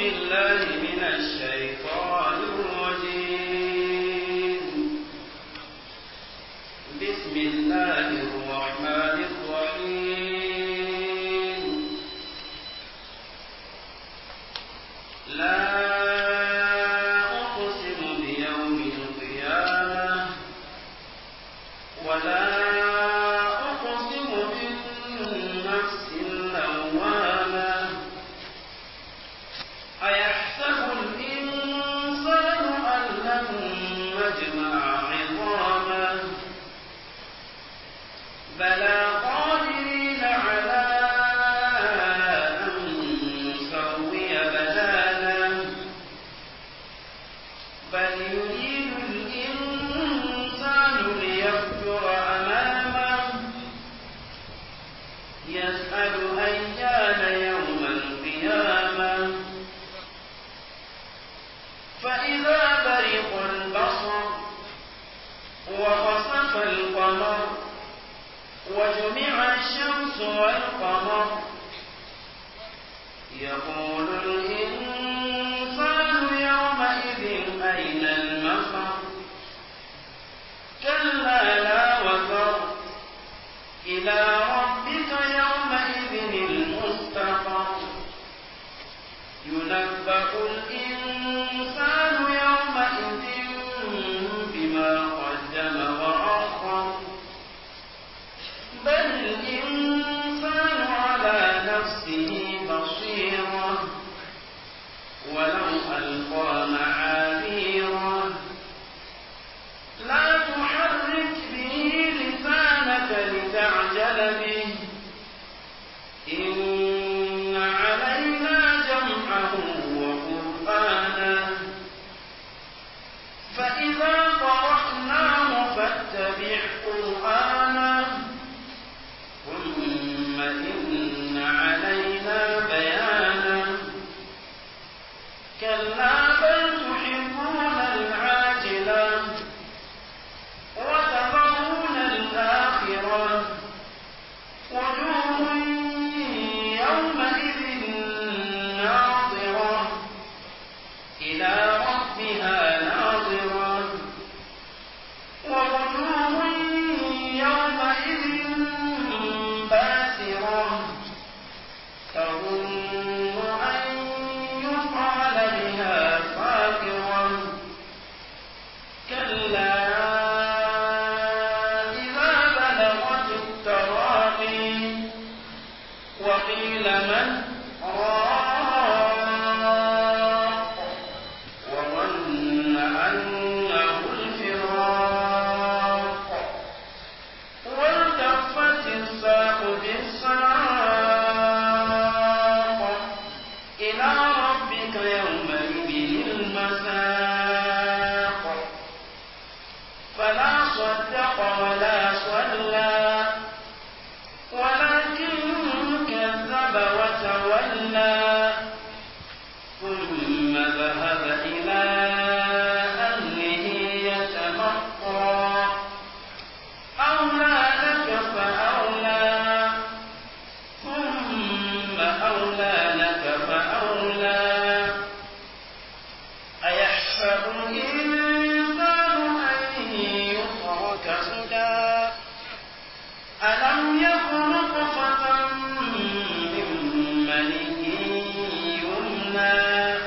بالله من الشيطان الرجيم بسم الله الرحمن الرحيم لا أقسم بيوم القيامة ولا أقسم بالنفس اللوامة أيحسب الإنسان أن لن نجمع عظامه بلى قادرين على أن نسوي بنانه بل يريد الإنسان ليفجر أمامه يسأل أيان يوم القيامة فإذا برق البصر وخسف القمر وجمع الشمس والقمر يقول الإنسان يومئذ أين المفر كلا لا وزر إلى ربك يومئذ المستقر ينبأ الإنسان يومئذ بما قدم وأخر بل الإنسان على نفسه بصيرة ولو ألقى معاذيره لا تحرك به لسانك لتعجل به إن علينا جمعه وقرآنه فإذا قرأناه فاتبع قرآنه ثم إن علينا بيانه كلا بل تحبون العاجلة وتذرون الآخرة وجوه يومئذ ناظرة إلى ربها ناظرة ووجوه يومئذ باسرة تظن أن يفعل بها فاقرة كلا إذا بلغت التراقي وقيل من راق وظن أنه الفراق والتفت الساق بالساق إلى ربك يومئذ المساق فلا صدق ولا صلى ولكن كذب وتولى ثم ذهب إلى أهله يتمطى أولى لك فأولى ثم أولى لك فأولى أيحسب الإنسان أن يترك سدى ألم يكن نطفة من مني يمنى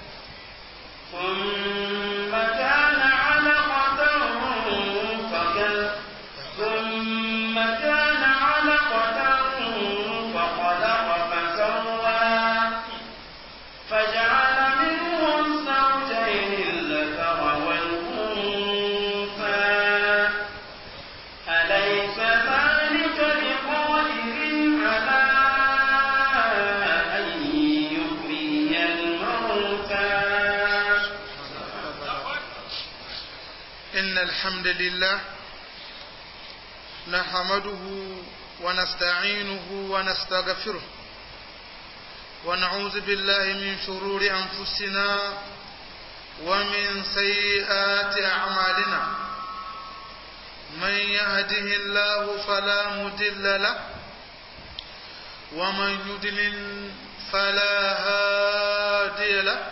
ثم كان علقة فكل ثم كان علقة فخلق فسوى فجعل منه الزوجين الذكر والأنثى أليس ذلك بقادر على أن يحيي الموتى إن الحمد لله نحمده ونستعينه ونستغفره ونعوذ بالله من شرور أنفسنا ومن سيئات أعمالنا من يهده الله فلا مضل له ومن يضلل فلا هادي له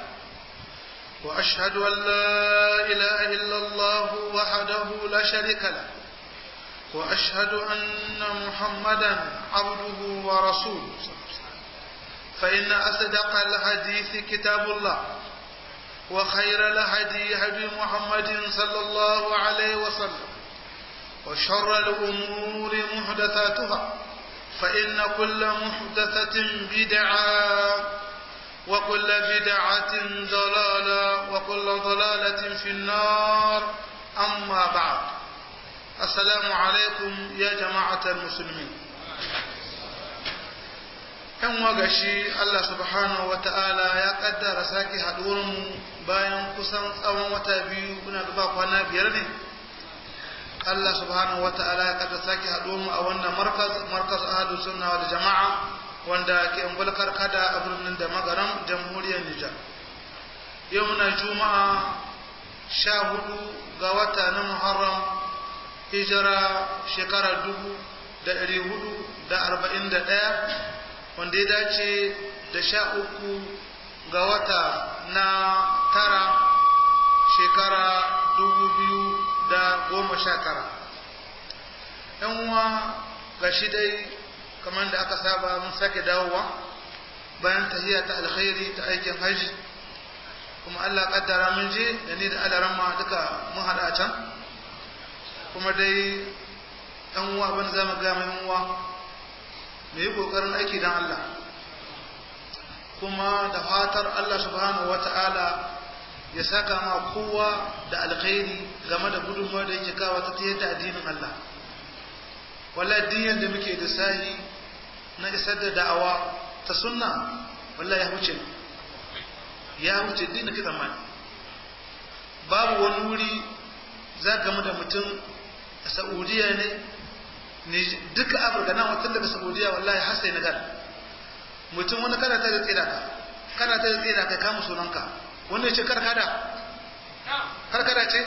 وأشهد أن لا إله إلا الله وحده لا شريك له وأشهد أن محمدا عبده ورسوله فإن أصدق الحديث كتاب الله وخير الهدي هدي محمد صلى الله عليه وسلم وشر الأمور محدثاتها فإن كل محدثة بدعة وكل بدعة ضلالة وكل ضلالة في النار أما بعد السلام عليكم يا جماعة المسلمين ‘yan wagashi Allah subhanahu wa ta'ala ya ƙaddara sake haɗuwarmu bayan kusan tsawon wata biyu muna gaba kwana biyar ne Allah subhanahu wa ta'ala ya ƙaddara sake haɗuwarmu a wannan markaz markaz ahadu sunna wal jama'a wanda ke ungulkar kada a birnin da magaram jamhuriyar Nijar yau muna juma'a sha hudu ga wata na Muharram hijira shekara dubu da ɗari hudu da arba'in da ɗaya wanda ya dace da sha uku ga wata na tara shekara dubu biyu da goma sha tara ‘yan uwa ga shi dai kamar da aka saba mun sake dawowa bayan tahiya ta alkhairi ta aikin hajji kuma Allah kaddara mun je da ni da alarama duka mun haɗa a can kuma dai ‘yan uwa abin za mu gama ‘yan uwa mu yi ƙoƙarin aiki don Allah kuma da fatar Allah subhanahu wa ta'ala ya saka ma kowa da alkhairi game da gudunmawar da yake kawo ta yadda addinin Allah wala diyan da muke da sahi na isar da da'awa ta sunna wala ya wuce ya wuce din da kitan mani babu wani wuri za ka da mutum a Saudiya ne duka afirka nan watan daga saudiya wallahi har sai nagar mutum wani kana ta tsira ka kana ta tsira ka kama sunanka wanda ya ce karkada karkada ce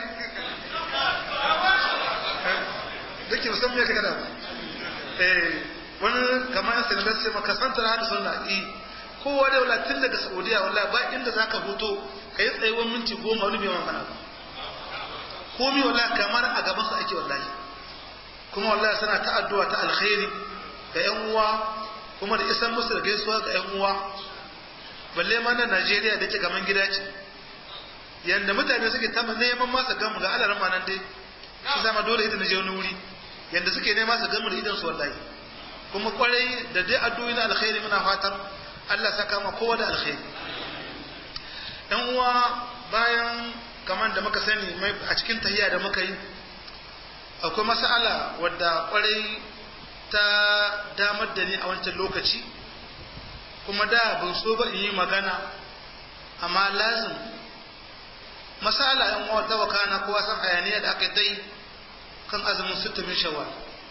da ke musamman ya karkada ba wani kamar yan senegal sai maka santa na hada sunna i kowa da wala tun daga saudiya wallahi ba inda za ka hoto ka yi tsayuwar minti goma wani bai magana ba komi wallahi kamar a gaban su ake wallahi kuma wallahi suna ta addu'a ta alkhairi ga yan uwa kuma da isan musu da gaisuwa ga yan uwa balle ma na Najeriya da ke gaman gida ce yanda mutane suke ta neman masa gamu ga alaran ma nan dai su zama dole ita na je wani wuri yanda suke neman su gamu da idan su wallahi kuma kwarai da dai addu'o'i na alkhairi muna fatar Allah saka ma kowa da alkhairi yan uwa bayan kamar da muka sani a cikin tahiyya da muka yi akwai mas'ala wadda kwarai ta damar da ni a wancan lokaci kuma da ban so ba in yi magana amma lazim mas'ala yan uwa ta wakana kowa san hayaniya da aka yi kan azumin sittumin shawwal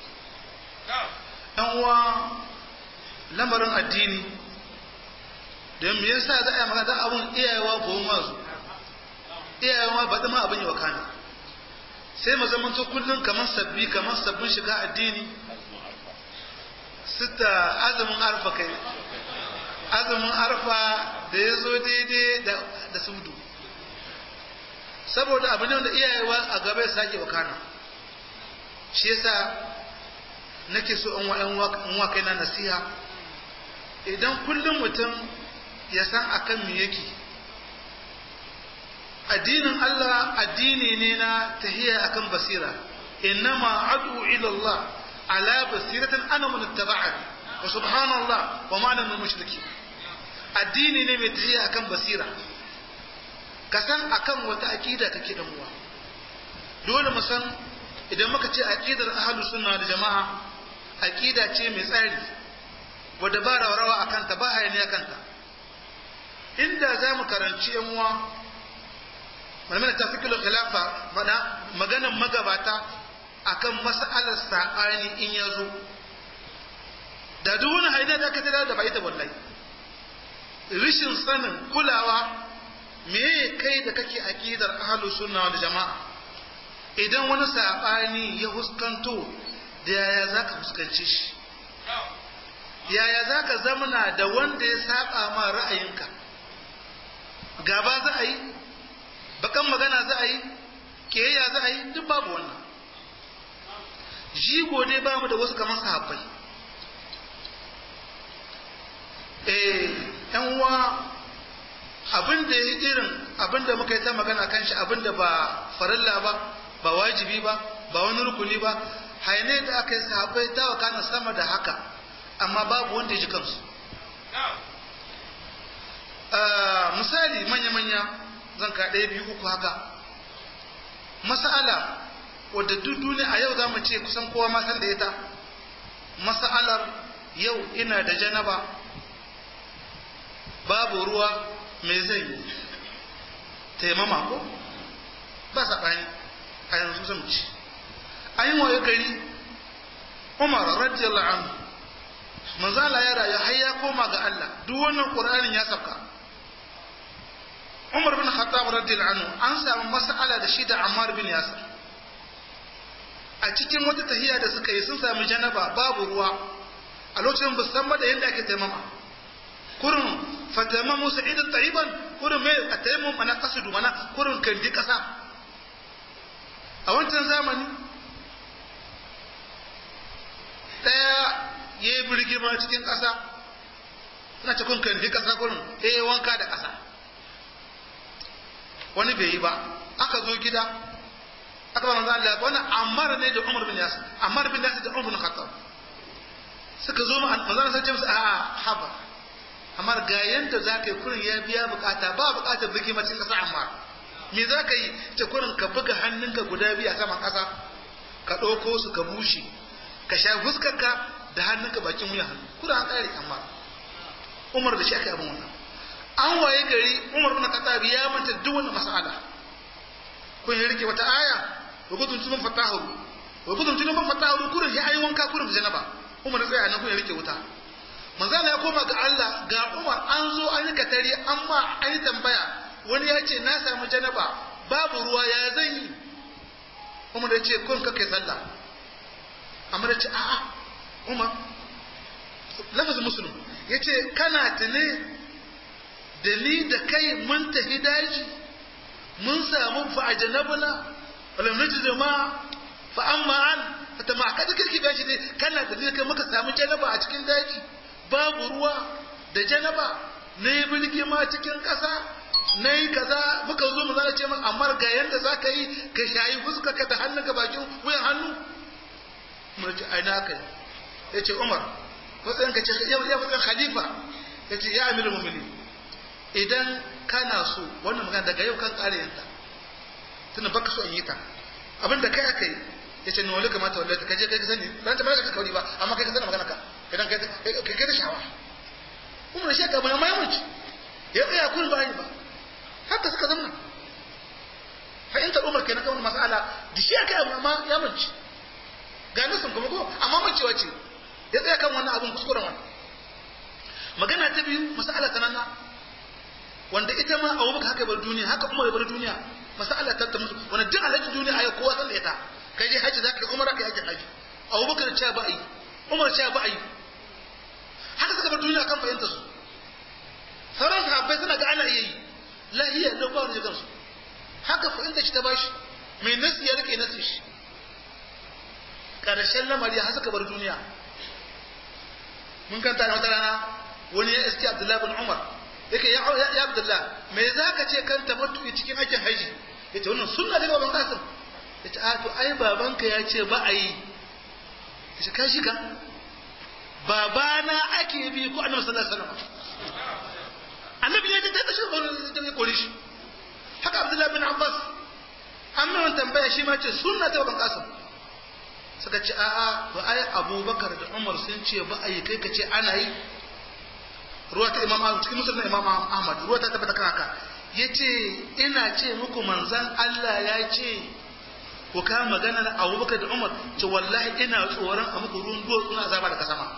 yan uwa lamarin addini don me yasa za a yi magana abun iyayewa goma su iyayewa ba ma abin yi wakana sai mu zama to kullum kamar sabbi kamar sabbin shiga addini sita azumin arfa kai azumin arfa da ya zo daidai da sudu saboda abu ne wanda iyayewa a gaba ya sake wakana shi yasa nake so in wa kai na nasiha idan kullum mutum ya san akan me yake addinin Allah addini ne na tahiya akan basira innama adu ila Allah ala basiratin ana mun ittaba'ani wa subhanallah wa ma ana mushriki addini ne mai tahiya akan basira ka san akan wata aqida kake dan uwa dole mu san idan muka ce aqidar ahlus sunna da jama'a aqida ce mai tsari wadda ba rawa akan ta ba hayaniya kanta inda za mu karanci yan uwa malamin ta fikilul khilafa mana maganan magabata akan mas'alar sabani in ya zo da duk wani haida da aka tada da bai ta wallahi rishin sanin kulawa me kai da kake aqidar ahlus sunna wal jama'a idan wani sabani ya huskanto da yaya zaka fuskance shi yaya zaka zamana da wanda ya saba ma ra'ayinka gaba za a yi bakan magana za a yi kiyayya za a yi duk babu wannan jigo dai ba mu da wasu kamar sahabbai eh yan uwa abin da ya irin abin da muka yi ta magana kan shi abin da ba farilla ba ba wajibi ba ba wani rukuni ba haine da aka yi sahabbai ta wakana sama da haka amma babu wanda ya ji kansu misali manya-manya zan ka ɗaya biyu uku haka mas'ala wadda duk duniya a yau za mu ce kusan kowa ma san da ita mas'alar yau ina da janaba babu ruwa me zai yi taimama ko ba saɓani a yanzu zan ci an yi waye gari umar radiyallahu anhu manzala ya rayu har ya koma ga Allah duk wannan qur'anin ya sauka Umar bin Khattab radiyallahu anhu an samu mas'ala da shi da Ammar bin Yasir a cikin wata tahiya da suka yi sun sami janaba babu ruwa a lokacin ba san da yadda ake taimama kurin fatamamu sa'idan tayyiban kurin mai a taimam ana kasudu mana kurin kandi kasa a wancan zamani daya ya yi birgima cikin kasa suna cikin kandi kasa kurin ya yi wanka da kasa wani bai yi ba aka zo gida aka ba manzo Allah wani Ammar ne da Umar bin Yasir Ammar bin Yasir da Umar bin Khattab suka zo manzo Allah sai ce musu a haba Ammar ga yanda zaka yi kurin ya biya bukata ba bukatar biki macin kasa Ammar me zaka yi ce kurin ka buga hannunka guda biyu a saman kasa ka ɗauko su ka bushe ka sha fuskarka da hannunka bakin wuya hannu kurin an kare Ammar Umar da shi aka yi abin wannan an waye gari Umar bin Khattab ya manta duk wannan mas'ala kun yi rike wata aya wa gudun tunan fatahu wa gudun tunan fatahu kurin ya ayi wanka kurin da janaba Umar ya tsaya nan kun ya rike wuta manzo ya koma ga Allah ga Umar an zo an yi katari amma an yi tambaya wani ya ce na samu janaba babu ruwa ya zan yi Umar ya ce kun kai sallah amma ya ce a'a Umar lafazin muslim ya ce kana tune da ni da kai mun tafi daji mun samu fa ajanabna walam najid ma fa amma an fata ma kada kirki ba shi ne kana da ni kai muka samu janaba a cikin daji babu ruwa da janaba na yi bilgi ma cikin ƙasa na yi kaza muka zo mu zana ce min amma ga yanda za ka yi ka shayi fuska ka da hannunka bakin wuyan hannu mun ce ai na kai ya ce umar matsayin ka ce ya matsayin khalifa ya ce ya amiru mumini idan kana so wannan magana daga yau kan kare yanta tunda baka so in yi ta abin da kai aka yi ya ce nuna kamata wallahi ta kaje kai ka sani ban ta ka kauri ba amma kai ka sani magana ka idan kai kai kai da shawa kuma da shaka mun amma ya muci ya tsaya kun ba ni ba haka suka zama fahimtar umar kenan kan mas'ala da shi aka yi amma ya muci ga nasin kuma ko amma macewa ce ya tsaya kan wannan abin kuskuren wannan magana ta biyu mas'ala ta nan wanda ita ma Abu Bakar haka bar duniya haka Umar bar duniya masala ta musu wanda duk alhaji duniya ayi kowa san da ita kai je haji zaka Umar kai haji haji Abu Bakar ce ba yi Umar ce ba yi haka suka bar duniya kan fahimta su sauran sahabbai suna ga ana iya yi lahiya da ba wani kansu haka fahimta shi ta bashi mai nasi ya rike nasi shi karshen lamari har suka bar duniya mun kanta da wata rana wani ya iske Abdullahi bin Umar yake ya ya Abdullah me zaka ce kan tamattu cikin aikin haji yace wannan sunna ne baban Qasim yace a to ai babanka ya ce ba a yi yace ka shiga babana ake bi ko annabi sallallahu alaihi wasallam annabi ya ce ta tashi ko da kore shi haka Abdullah bin Abbas an mai tambaya shi ma ce sunna ta baban Qasim suka ce a'a ba ai Abubakar da Umar sun ce ba a yi kai ka ce ana yi ruwa ta imam ahmad cikin musulman imam ahmad ruwa ta tabbata kan haka ya ce ina ce muku manzan allah ya ce ku ka magana na abubakar da umar ce wallahi ina tsoron a muku ruwan duwatsu na azaba daga sama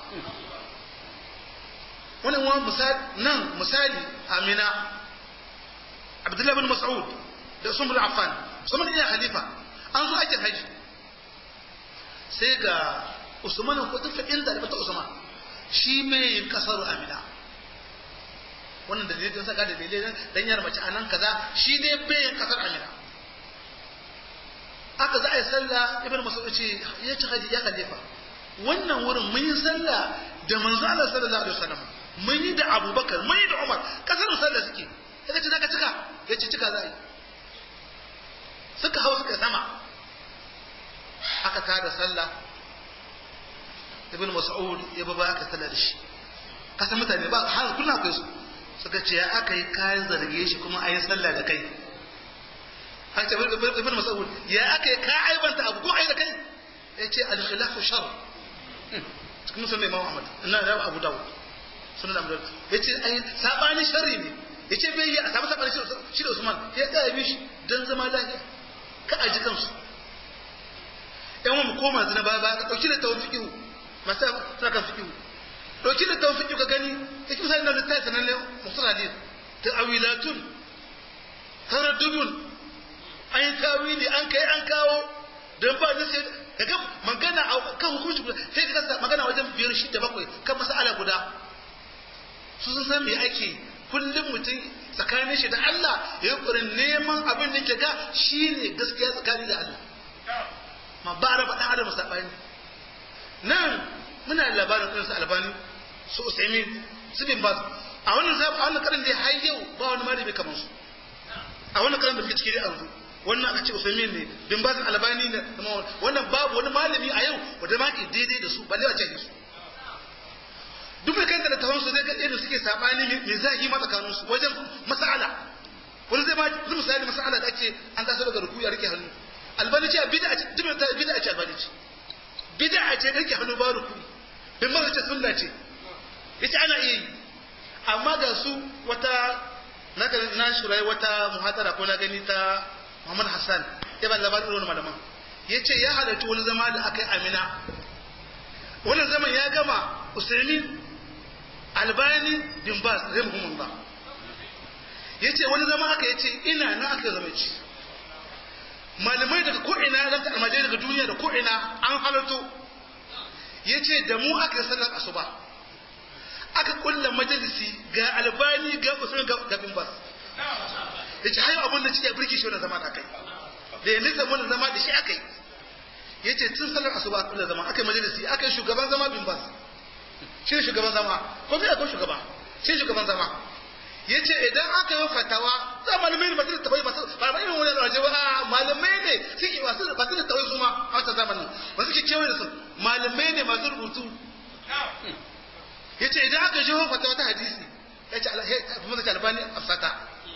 wani wani misali nan misali amina abdullahi bin mas'ud da usman bin affan usman iya halifa an zo aikin haji sai ga usman ko tafi inda da bata usman shi mai kasar amina wannan dalilai don saka dalilai dan yar mace anan kaza shi ne bayan kasar amina aka za a yi sallah ibn mas'ud ce ya ci haji ya khalifa wannan wurin mun yi sallah da manzo Allah sallallahu alaihi wasallam mun yi da Abubakar mun yi da Umar kasar sallah suke kaga ce zaka cika ya ce cika za a yi suka hau suka sama aka tada sallah ibn mas'ud ya baba aka sallah da shi kasan mutane ba har kullum akwai su suka ce ya aka yi kayan zarge shi kuma a yi sallah da kai an ce ibn mas'ud ya aka yi ka aibanta abu ko ai da kai ya ce al-khilafu shar cikin musulmi imam ahmad ina da abu dawud sunan abu dawud ya ce ai sabani sharri ne ya ce bai yi a samu sabani shi da usman ya tsaya bi shi don zama lafiya ka aji kansu yan wani koma zina baya baya ka ɗauki da tawon fikihu masu suna kan fikihu ɗauki da tawon fikihu ka gani ya ki misali na littafi sanan ne musul hadis ta awilatun taraddudun an yi tawili an kai an kawo don ba zai sai kaga magana a kan hukunci guda sai ka kasa magana wajen biyar shi da bakwai kan masala guda su sun san me ake kullum mutum tsakanin shi da Allah ya yi ƙurin neman abin da ke ga shi ne gaskiya tsakani da Allah ma ba raba ɗan adam saɓani nan muna da labarin ɗansu albani su usaimin su bin basu a wannan zaɓa a wannan karin da har yau ba wani malami kamar su a wannan karin da muke ciki da yanzu wannan aka ce usaimin ne bin basu albani ne wannan babu wani malami a yau wanda ma ke daidai da su balle a ce su duk mai kanta da tawon su zai ga irin suke sabani mai zagi ma tsakanin su wajen mas'ala wani zai ma zai misali mas'ala da ake an taso daga ruku ya rike hannu albani ce bid'a ce duk ta bid'a ce albani ce bid'a ce rike hannu ba ruku bin ma ce sunna ce yace ana iya yi amma ga su wata na ga na shurai wata muhadara ko na gani ta Muhammad Hassan ya ba labarin wani malaman yace ya halarci wani zama da aka yi Amina wannan zaman ya gama Usaimin albani bin bas rahimahumullah yace wani zama aka yace ina na aka zama ci malamai daga ko ina da almajai daga duniya da ko ina an halarto yace da mu aka sallar asuba aka kulla majalisi ga albani ga usul ga bin bas yace hayo abun da cike burki shi wannan zama da kai da yanzu zaman zama da shi akai yace tun sallar asuba kulla zama akai majalisi akai shugaban zama bin bas shi shugaban zama ko sai akwai shugaba shi shugaban zama ya ce idan aka yi fatawa za malamai ne masu tafai masu ba ba irin wani alwaje ba malamai ne suke masu masu da tawai su ma a wata zamanin ba suke kewaye da su malamai ne masu rubutu ya ce idan aka jiho fatawa ta hadisi ya ce kuma zai albani afsata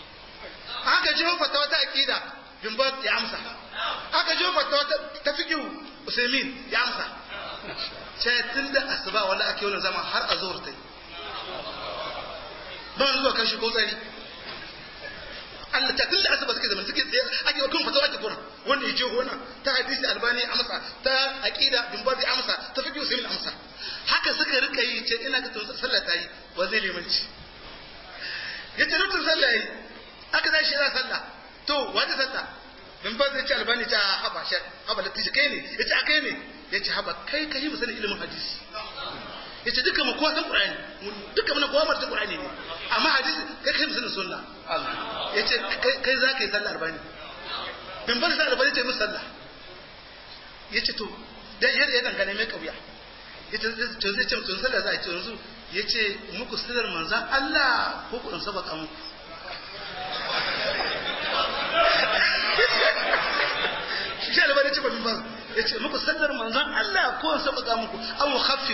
aka jiho fatawa ta aqida bin ba ya amsa aka jiho fatawa ta fiqh usaimin ya amsa sai tun da asuba wala ake wani zama har a zuwar ta yi ba zuwa kan shigo tsari Allah ta tun da asuba suke zama suke tsaye ake wakon fatawa ake kuna wanda ya je wannan ta hadisi albani amsa ta aqida bin bazi amsa ta fiqh usaimin amsa haka suka rika yi ce ina ka tun sallah ta yi wa zai limanci ya ce rutun sallah yi aka zai shi yana sallah to wata sallah bin bazi ya ce albani ta haba shi haba latiji kai ne ya ce a kai ne ya ce haba kai ka yi mu sanin ilimin hadisi ya ce duka mu kowa san qur'ani duka mu kowa mata qur'ani ne amma hadisi kai kai mu sanin sunna ya ce kai za ka yi sallah arba'in bin bar sa arba'in ce mu sallah ya ce to dan yadda ya dangane mai kauya ya ce to zai ce to sallah za a ce yanzu ya ce muku sallar manzan Allah ko ku dan sabaka muku shi albani ce ba min ba ya ce muku sallar manzon Allah ko sabaka muku an khaffif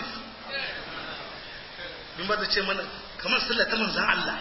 bin ba ce mana kamar sallar ta manzon Allah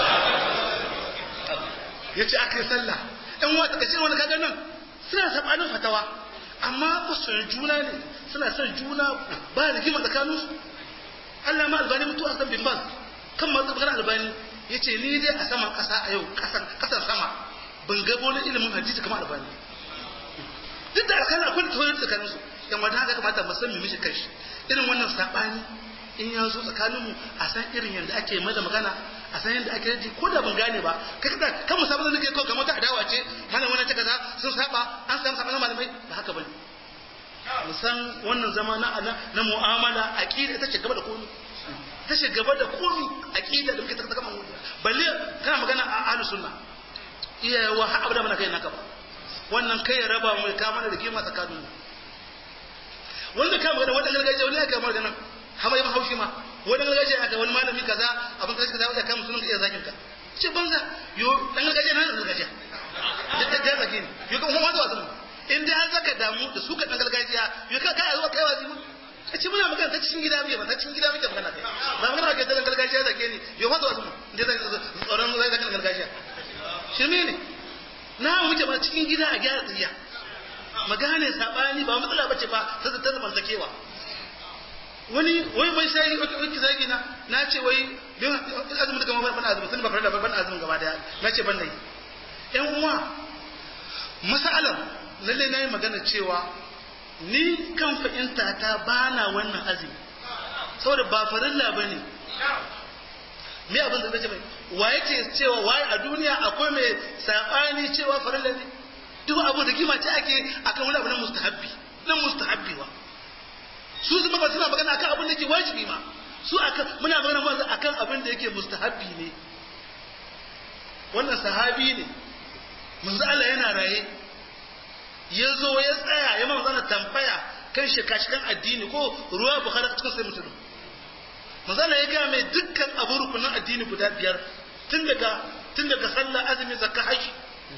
ya ce aka yi sallah ɗan wata kashe wani kaga nan suna sabanin fatawa amma kusurin juna ne suna son juna ba rigima tsakanin su Allah ma albani mutu a san bin bas kan masu magana albani ya ce ni dai a saman ƙasa a yau ƙasar sama ban gabo na ilimin hadisi kamar albani duk da alkhairi akwai tsoron tsakanin su yan wata haka kamata mu san mu mishi kai irin wannan sabani in ya zo tsakanin mu a san irin yadda ake mai da magana a san yadda ake ji ko da ban gane ba kai kada kan mu sabon nake ko kamar ta adawa ce mana wannan ta kaza sun saba an samu sabanin malamai ba haka bane mu san wannan zama na na mu'amala aqida ita ce gaba da komai ta ce gaba da komi aqida da muke ta kama balle sunna iyayewa har abada mana kai naka ba wannan kai ya raba mu ya kama da rigima tsakanin mu wanda ka magana wanda gargajiya wani ya kama magana hama ya haushi ma wani gargajiya aka wani malami kaza abin kaza kaza ya kama sunan iya zakin ka ce banza yo dan gargajiya na gargajiya da ta ga zaki yo kuma wanda wasu in dai har zaka damu da su ka dan gargajiya yo ka kai zuwa kai wazi mu ce muna magana ta cikin gida muke ba ta cikin gida muke magana kai ba magana ka dan gargajiya zake ni yo wanda wasu mu dai zan tsoron zai zaka gargajiya shirme ne na muke ba cikin gida a gyara tsiya magane sabani ba matsala bace ba ta ta zamantakewa wani wai mai sai wai zagi na na ce wai bin azumin da kamar ban azumin sun ba fara da ban azumin gaba daya na ce ban nayi yan uwa masalan lalle nayi magana cewa ni kan fahimta ta bana wannan azumi saboda ba farilla bane me abin da zai ce mai wa yake cewa wai a duniya akwai mai sabani cewa farilla ne duk abu da kima ce ake akan wani abu na mustahabbi na mustahabbi wa su zuma ba suna magana akan abin da yake wajibi ma su akan muna magana wanzu akan abin da yake mustahabbi ne wannan sahabi ne manzo Allah yana raye ya zo ya tsaya ya manzo Allah tambaya kan shikashikan addini ko ruwa bukhari cikin sai mutum manzo Allah ya ga mai dukkan abu rukunin addini guda biyar tun daga tun daga sallah azumi zakka haji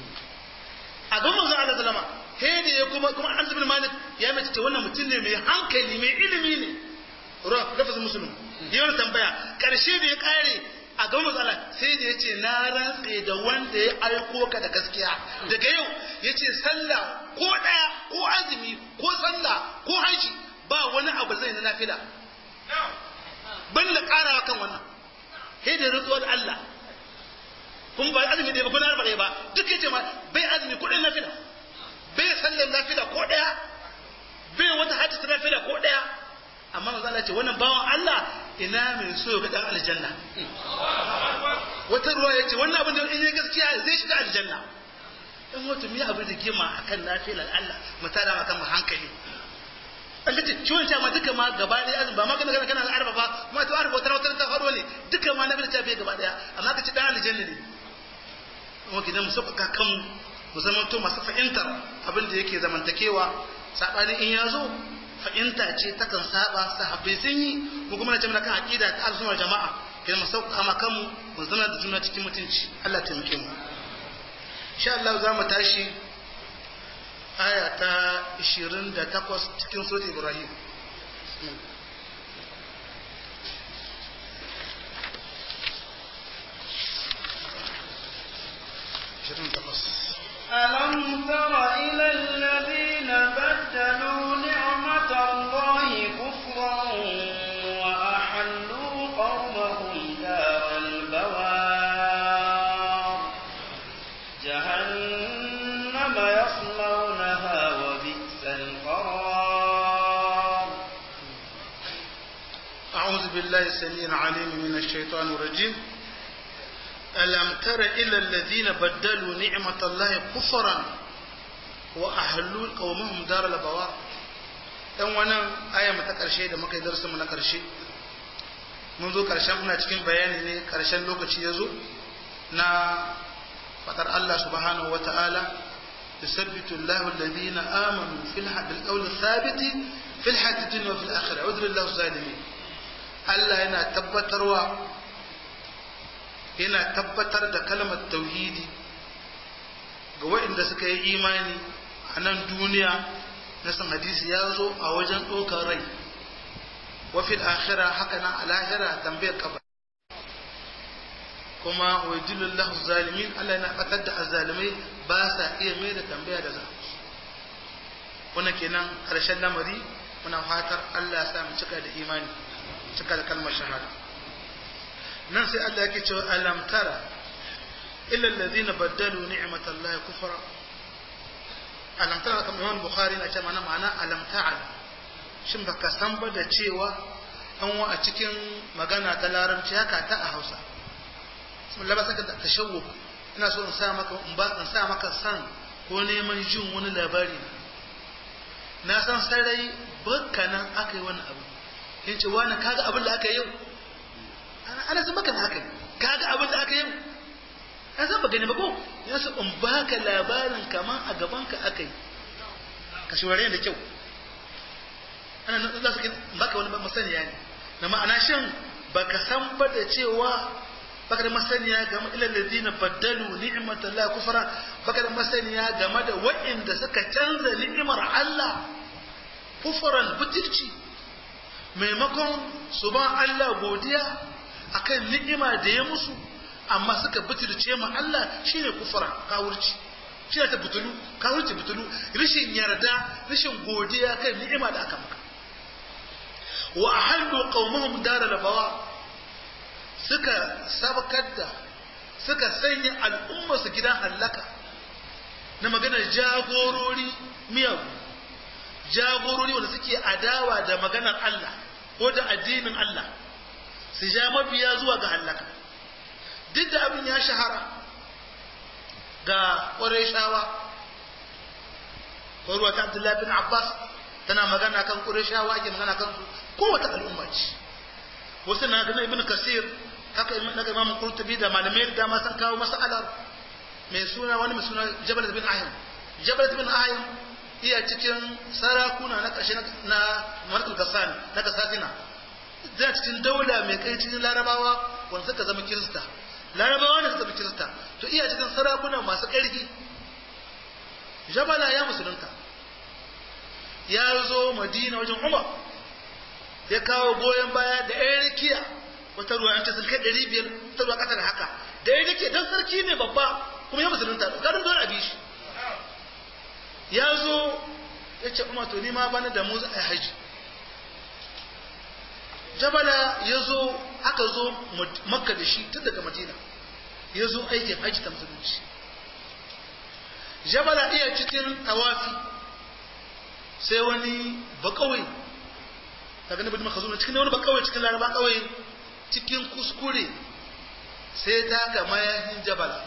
a ga manzo Allah sallama he da ya kuma kuma Anas bin Malik ya mace ce wannan mutum ne mai hankali mai ilimi ne ruwa lafazin musulun ya wani tambaya karshe da ya kare a ga manzo Allah sai da yace na rantse da wanda ya aiko ka da gaskiya daga yau yace sallah ko daya ko azumi ko sallah ko haji ba wani abu zai na nafila ban da karawa kan wannan he da rantsuwar Allah kun ba azumi da ba kun arba ba duk yace ma bai azumi kudin nafila bai sallar nafila ko daya bai wata hajji ta nafila ko daya amma manzo Allah ce wannan bawan Allah ina mai so ga dan aljanna wata ruwa yace wannan abin da in yi gaskiya zai shiga aljanna in wato mi abin da gima akan nafilar Allah mu tada akan mu hankali an kace ciwon ma duka ma gaba ɗaya azumi ba ma kana kana kana arba ba kuma to arba wata wata ta faro ne duka ma na bi ta gaba ɗaya amma kace dan aljanna ne kuma gidan mu sauƙaƙa kanmu mu zama to masu fahimtar abin da yake zamantakewa saɓanin in ya zo fahimta ce takan saba sahabbai sun yi mu kuma na ce mana kan aqida ta al'ummar jama'a kidan mu sauƙaƙa ma kanmu mu zama da juna cikin mutunci Allah ya taimake mu insha Allah za mu tashi aya ta 28 cikin sura Ibrahim ألم تر إلى الذين بدلوا نعمة الله كفرا وأحلوا قومهم دار البوار جهنم يصلونها وبئس القرار أعوذ بالله السميع العليم من الشيطان الرجيم ألم تر إلى الذين بدلوا نعمة الله كفرا وأهلوا قومهم دار البوار dan wannan aya ta karshe da muka yi darasin mu na karshe mun zo karshen muna cikin bayani ne karshen lokaci ya zo na fadar Allah subhanahu wa ta'ala يثبت الله الذين آمنوا في القول الثابت في الحياة الدنيا وفي الآخرة عذر الله الظالمين Allah yana tabbatarwa yana tabbatar da kalmar tauhidi ga waɗanda suka yi imani a nan duniya na san hadisi ya zo a wajen ɗaukar rai wafil akhira haka nan a lahira tambayar kabar kuma wa jilullahu zalimin Allah yana batar da azalimai ba sa iya mai da tambaya da za wannan kenan ƙarshen lamari muna fatar Allah ya sa mu cika da imani cika da kalmar shahada nan sai Allah yake cewa alam tara illa alladhina baddalu ni'matallahi kufra alam tara kamar Imam Bukhari na ce mana ma'ana alam ta'al shin baka san ba da cewa an wa a cikin magana ta larabci haka ta a Hausa bismillah ba saka da tashawwuk ina so in sa maka in ba in sa maka san ko neman jin wani labari na san sarai bakka nan aka yi wani abu yin ce wani kaga abin da aka yi yau ana san baka haka kaga abin da aka yi yau an san ba gani ba ko ya su in baka labarin kaman a gaban ka akai ka shurare da kyau ana nan za su baka wani masaniya ne na ma'ana shin baka san ba da cewa baka da masaniya game ilal ladina baddalu ni'matallahi kufra baka da masaniya game da waɗanda suka canza ni'imar Allah kufran butulci maimakon su ba Allah godiya akan ni'ima da ya musu amma suka butulce ma Allah shine kufra kawurci shine ta butulu kawurci butulu rishin yarda rishin godiya kan ni'ima da aka maka wa ahallu qaumahum daral bawa suka sabakar da suka sanya al'umma su gidan hallaka na maganar jagorori miyagu jagorori wanda suke adawa da maganar Allah ko da addinin Allah su ja mabiya zuwa ga hallaka duk da abin ya shahara ga ƙwarai shawa ko ta Abdullahi bin Abbas tana magana kan Qurayshawa ake magana kan su kowace al'umma ce wasu na ganin Ibn Kasir haka na ga Imam Qurtubi da malamai da dama sun kawo mas'alar mai suna wani mai suna Jabal bin Ahim Jabal bin Ahim iya cikin sarakuna na ƙarshe na Malikul Gassan na Gasatina da cikin daula mai kai cikin Larabawa wanda suka zama Kirista Larabawa ne suka zama Kirista to iya cikin sarakuna masu ƙarfi Jabala ya musulunta ya zo madina wajen umar ya kawo goyon baya da ɗaya rikiya wata ruwa yanta sun kai ɗari biyar ta ruwa ƙasa da haka da ya rikiya don sarki ne babba kuma ya musulunta ƙarin zuwa abi shi ya zo ya ce umar to ma bana da mu za a haji jabala ya zo aka zo makka da shi tun daga madina ya zo aikin haji ta musulunci jabala iya cikin tawafi sai wani bakawai daga nabi makazuna cikin wani bakawai cikin laraba kawai cikin kuskure sai ta ga mayahin jabala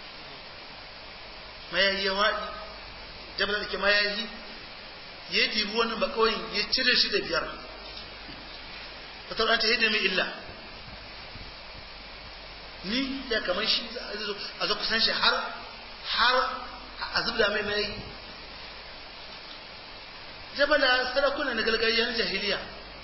mayahi ya waɗi jabala da ke mayahi ya dibi wani bakawai ya cire shi da biyar wata wadanta ya mai illa ni ya kamar shi a zo kusan shi har har a zubda mai mayahi jabala sarakuna na gargajiyar jahiliya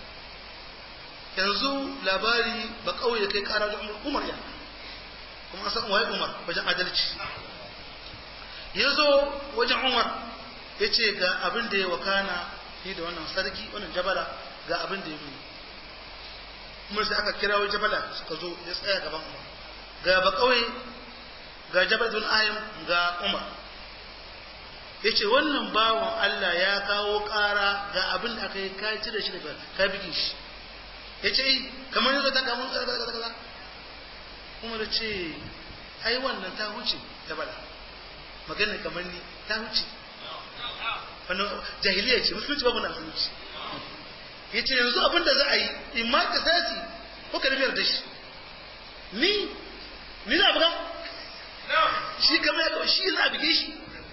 yanzu labari ba kawai da kai kara da umar ya kuma an san waye umar wajen adalci ya zo wajen umar ya ce ga abin da ya wakana ni da wannan sarki wannan jabala ga abin da ya nuna umar sai aka kira jabala suka zo ya tsaya gaban umar ga ba kawai ga jabal bin ayyam ga umar ya ce wannan bawan Allah ya kawo ƙara ga abin da aka yi ka cire shi daga ka bige shi ya ce kamar yanzu ta kamun kaza kaza kaza kuma da ce ai wannan ta huce da bala magana kamar ni ta huce wannan jahiliya ce musulunci babu na musulunci ya ce yanzu abin da za a yi in ma ka sasi ko ka rubiyar da shi ni ni za a buga shi kamar ya shi za a bige shi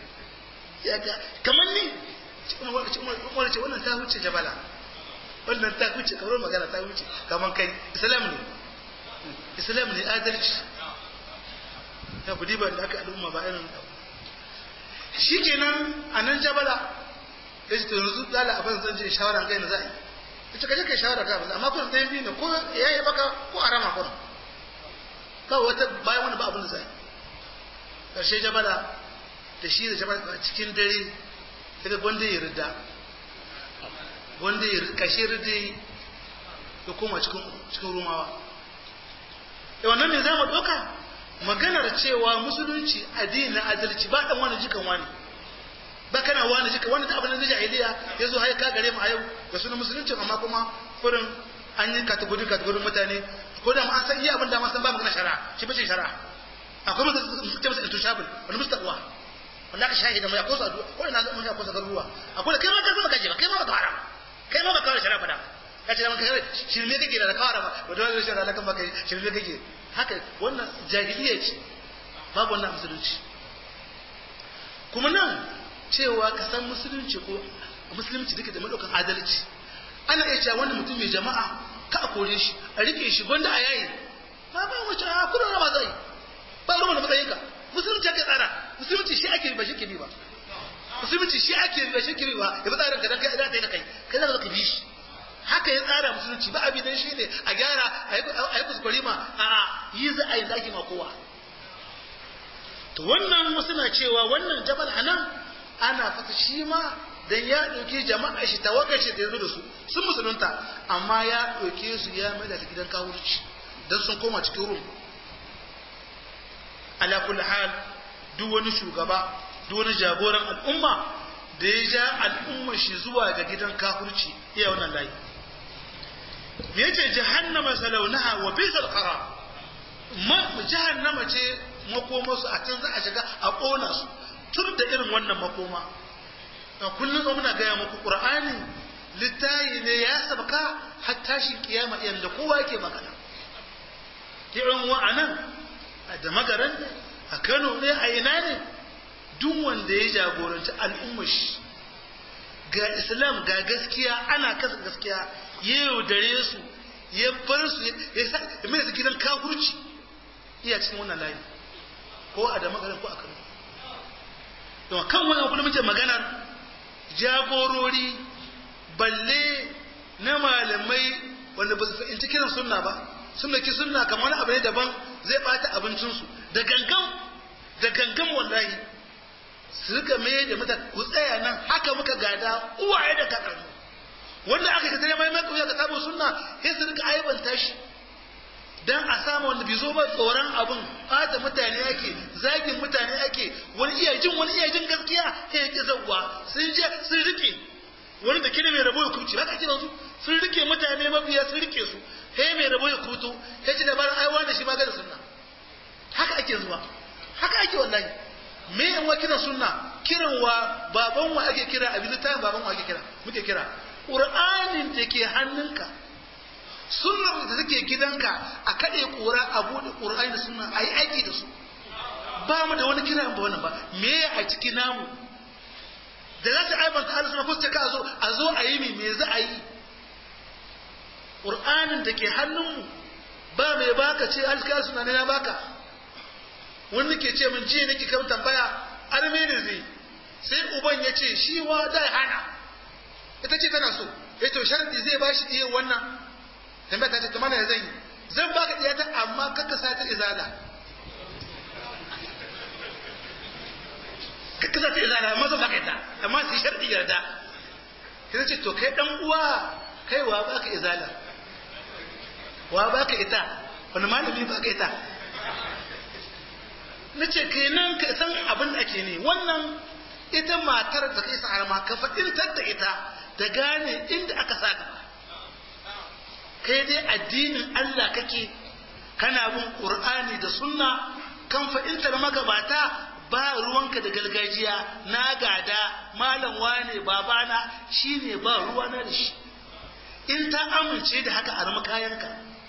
kamar ni umar ce wannan ta huce jabala wannan ta huce kamar magana ta huce kamar kai islam ne islam ne adalci ya kudi ba da aka al'umma ba irin shi kenan a nan jabala ya ce yanzu lala abin zan je shawara kai na za a yi ya ce kaje kai shawara ka amma kun ɗayan biyu ne ko ya yi baka ko a rama kun kawai wata bayan wani ba abin da za a yi ƙarshe jabala da shi da jama'a cikin dare daga gwanda ya rida gwanda ya kashe rida ya koma cikin rumawa da wannan ne za mu ɗauka maganar cewa musulunci addini na adalci ba ɗan wani jikan wani ba kana wani jikan wani da abin da jahiliya ya zo haika gare mu a yau da sunan musulunci amma kuma furin an yi kategori kategorin mutane ko da ma an san iya abin da ma san ba magana shari'a shi bace shari'a akwai mutum suke masa intushabul wani mustaqwa wanda aka shahida mai akwai sadu ko ina mun akwai sadar ruwa akwai kai ma ka zama kaje ba kai ma ba kawara kai ma ba kawara shara fada kace da kai shirme kake da kawara ba wanda wani shara kan baka shirme kake haka wannan jahiliya ce babu wannan musulunci kuma nan cewa ka san musulunci ko musulunci duka da madaukan adalci ana iya cewa wannan mutum mai jama'a ka a kore shi a rike shi gwanda a yayi ba ba wace a kudin rama zai ba ruwan da matsayinka ake ba shi kiri ba ya bi tsarin ka dan kai da kai da kai kai za ka bi shi haka ya tsara musulunci ba abi dan shi ne a gyara a yi kuskure ma a yi za a yi zaki ma kowa to wannan wasu na cewa wannan jabal anan ana fata shi ma dan ya ɗauki jama'a shi tawagar shi da ya zo da su sun musulunta amma ya ɗauke su ya mai da su gidan kawurci dan sun koma cikin rum ala kulli hal duk wani shugaba duk wani jagoran al'umma da ya ja al'ummar shi zuwa ga gidan kafurci iya wannan layi me yace jahannama salaunaha wa bisal qarar ma jahannama ce makoma su a can za a shiga a kona su tun da irin wannan makoma a kullum muna gaya muku qur'ani littayi ne ya sabka har tashin kiyama yanda kowa yake magana irin wa'anan da magaran ne a Kano ne a ina ne duk wanda ya jagoranci al'ummar shi ga islam ga gaskiya ana kasa gaskiya ya yaudare su ya bar su ya sa ya mai da gidan kafurci iya cikin wannan layi ko a da magaran ko a Kano to kan wannan kullum muke maganar jagorori balle na malamai wanda ba su fahimci kiran sunna ba sun dauki sunna kamar wani abu ne daban zai bata abincinsu da gangan da gangan wallahi su rika mai da mata ku tsaya nan haka muka gada uwaye da kakanni wanda aka ka tare mai mai kuya ka sabo sunna sai su rika aibanta shi dan a samu wanda bai zo ba tsoron abin bata mutane ake zagin mutane ake wani iya jin wani iya jin gaskiya sai ya ki zawwa sun je sun rike wani da kire mai rabo ya kubce haka ake su sun rike mutane mabiya sun rike su sai mai rabo ya kuto sai ci dabarar aiwa da shi ma ga sunna haka ake zuwa haka ake wallahi me yan wa kiran sunna kiran wa baban wa ake kira abin littafin baban wa ake kira muke kira qur'anin da ke hannunka sunnar da take gidanka a kade kura a bude qur'ani da sunna ayi aiki da su ba mu da wani kira ba wannan ba me a ciki namu da za ta aibanta Allah sunna ko ka zo a zo a yi me za a yi qur'anin da ke hannunmu ba mai baka ce alka suna ne na baka wani ke ce min jiya nake kan tambaya arme ne zai sai uban ya ce shi wa da hana ita ce tana so ya to sharadi zai ba shi iya wannan tambaya ta ce ta mana zan yi zan baka iya ta amma kaka sa ta izala kaka sa ta izala amma zan baka ita amma sai sharadi yarda sai ce to kai dan uwa kai wa baka izala wa baka ita wani malami baka ita na ce kenan ka san abin da ake ne wannan ita matar da kai sa'ar ma ka fadintar da ita da gane inda aka sa gaba kai dai addinin Allah kake kana bin Qur'ani da sunna kan fa'intar magabata ba ruwanka da gargajiya na gada malam wane babana shine ba ruwana da shi in ta amince da haka a rama kayanka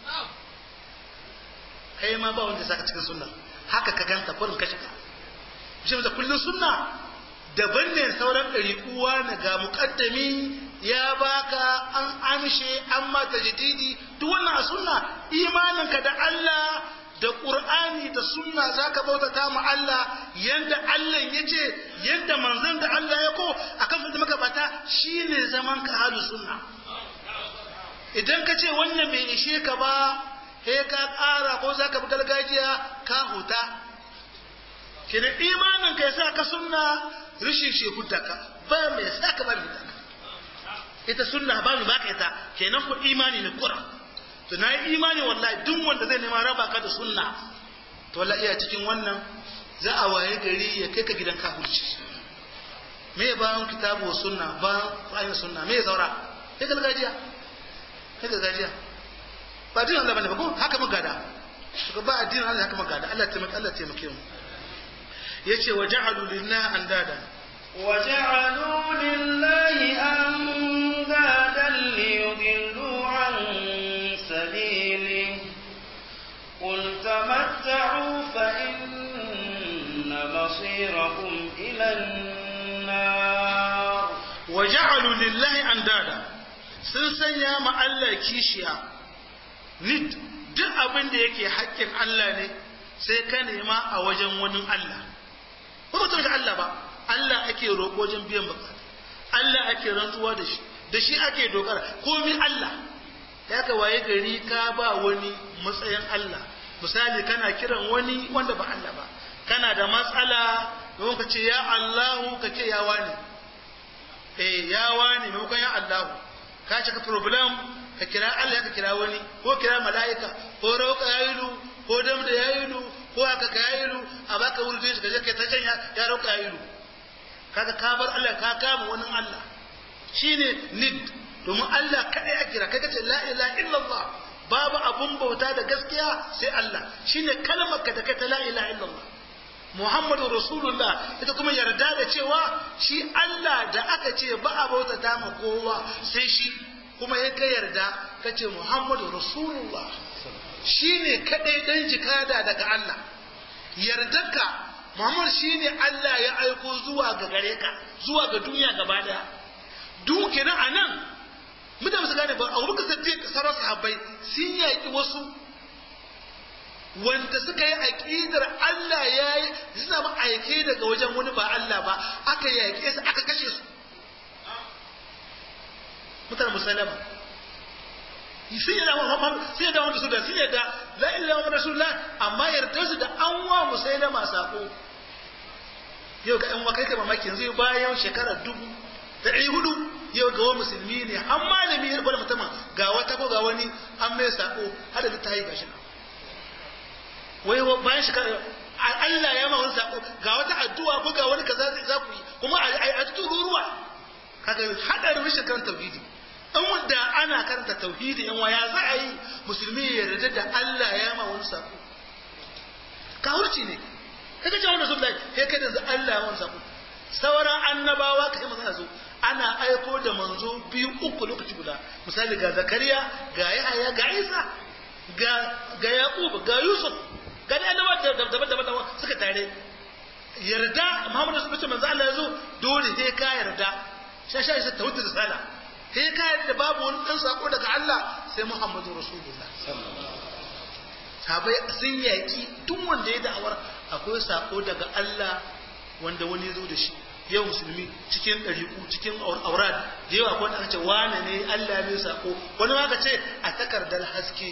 kai ma ba wanda saka cikin sunna haka ka ganta kurin ka shiga shi da kullun sunna daban ne sauran ɗari kuwa na ga muƙaddami ya baka an amshe an mata jadidi duk wannan a sunna imaninka da Allah da Qur'ani da sunna zaka bautata mu Allah yanda Allah yace yanda manzon da Allah ya ko akan fita maka bata shine zaman ka halu sunna idan ka ce wannan bai ishe ka ba he ka ƙara ko za ka bi gargajiya ka huta kina imanin ka yasa ka sunna rishin shekuta ka ba mai sa ka ba mai ka ita sunna ba mai baka ita kenan ku imani ne kura to na yi imani wallahi duk wanda zai nema raba ka da sunna to wallahi iya cikin wannan za a waye gari ya kai ka gidan kafirci me bayan kitabu sunna bayan bayan sunna me zaura kai gargajiya kai gargajiya ba addinin Allah bane ba ko haka muka gada to ba addinin Allah haka muka gada Allah taimake Allah taimake mu yace wa ja'alu lillahi andada wa ja'alu lillahi andadan liyudillu an sabili قل تمتعوا فإن مصيركم إلى النار وجعلوا لله أندادا sun sanya ma Allah kishiya ni duk abin da yake haƙƙin Allah ne sai ka nema a wajen wani Allah ko ba ta Allah ba Allah ake roƙo wajen biyan bukata Allah ake rantsuwa da shi da shi ake dogara komi Allah ya ka waye gari ka ba wani matsayin Allah misali kana kiran wani wanda ba Allah ba kana da matsala don ka ce ya Allahu ka ce ya wani eh ya wani maimakon ya Allahu ka cika problem ka kira Allah ka kira wani ko kira mala'ika ko rauka yayilu ko dam da yayilu ko haka ka yayilu a baka wurin shi ka je kai ta can ya rauka yayilu kaga ka bar Allah ka kama wani Allah shine nid domin Allah kadai a kira kai kace la ilaha illallah babu abun bauta da gaskiya sai Allah shine kalmar ka da kai ta la ilaha illallah Muhammadu Rasulullah ita kuma yarda da cewa shi Allah da aka ce ba a bauta ta ma kowa sai shi kuma ya ka yarda ka ce Muhammadu Rasulullah shi ne kaɗai ɗan jikada daga Allah yardarka Muhammad shi ne Allah ya aiko zuwa ga gare ka zuwa ga duniya gaba ɗaya duk kenan a nan mutane su gane ba a wurin kasance sauran sahabbai sun yaƙi wasu wanda suka yi aƙidar Allah ya yi suna ba aike daga wajen wani ba Allah ba aka yaƙe su aka kashe su mutane musalama sun yada Muhammad sun yada wanda su da sun yada la ilaha illallah rasulullah amma yarda su da an wa musailama sako yau ga ɗan wa kai kai mamaki yanzu bayan shekara dubu da ɗari hudu yau ga wani musulmi ne an malami ya rubuta mutumin ga wata ko ga wani an mai sako har da ta yi gashi nan wai bayan shekara Allah ya ma wani sako ga wata addu'a ko ga wani kaza za ku yi kuma a tururuwa kaga hadarin rashin karanta tauhidi in wanda ana karanta tauhidi in waya za a yi musulmi ya yarda da Allah ya ma wani sako kawurci ne kaga ce wanda sunnah sai kai da Allah ya wani sako sauran annabawa kai manzo zo ana aiko da manzo biyu uku lokaci guda misali ga zakariya ga yahaya ga isa ga ga yaqub ga yusuf ga da annabawa daban-daban suka tare yarda muhammadu sun ce manzo Allah ya zo dole sai ka yarda sha sha isa tawhid risala sai ka yarda babu wani dan sako daga Allah sai muhammadu rasulullah sabai sun yaki duk wanda ya da'awar akwai sako daga Allah wanda wani zo da shi yau musulmi cikin ɗariƙu cikin aurad da yawa ko aka ce wane ne Allah ne sako wani ma ka ce a takardar haske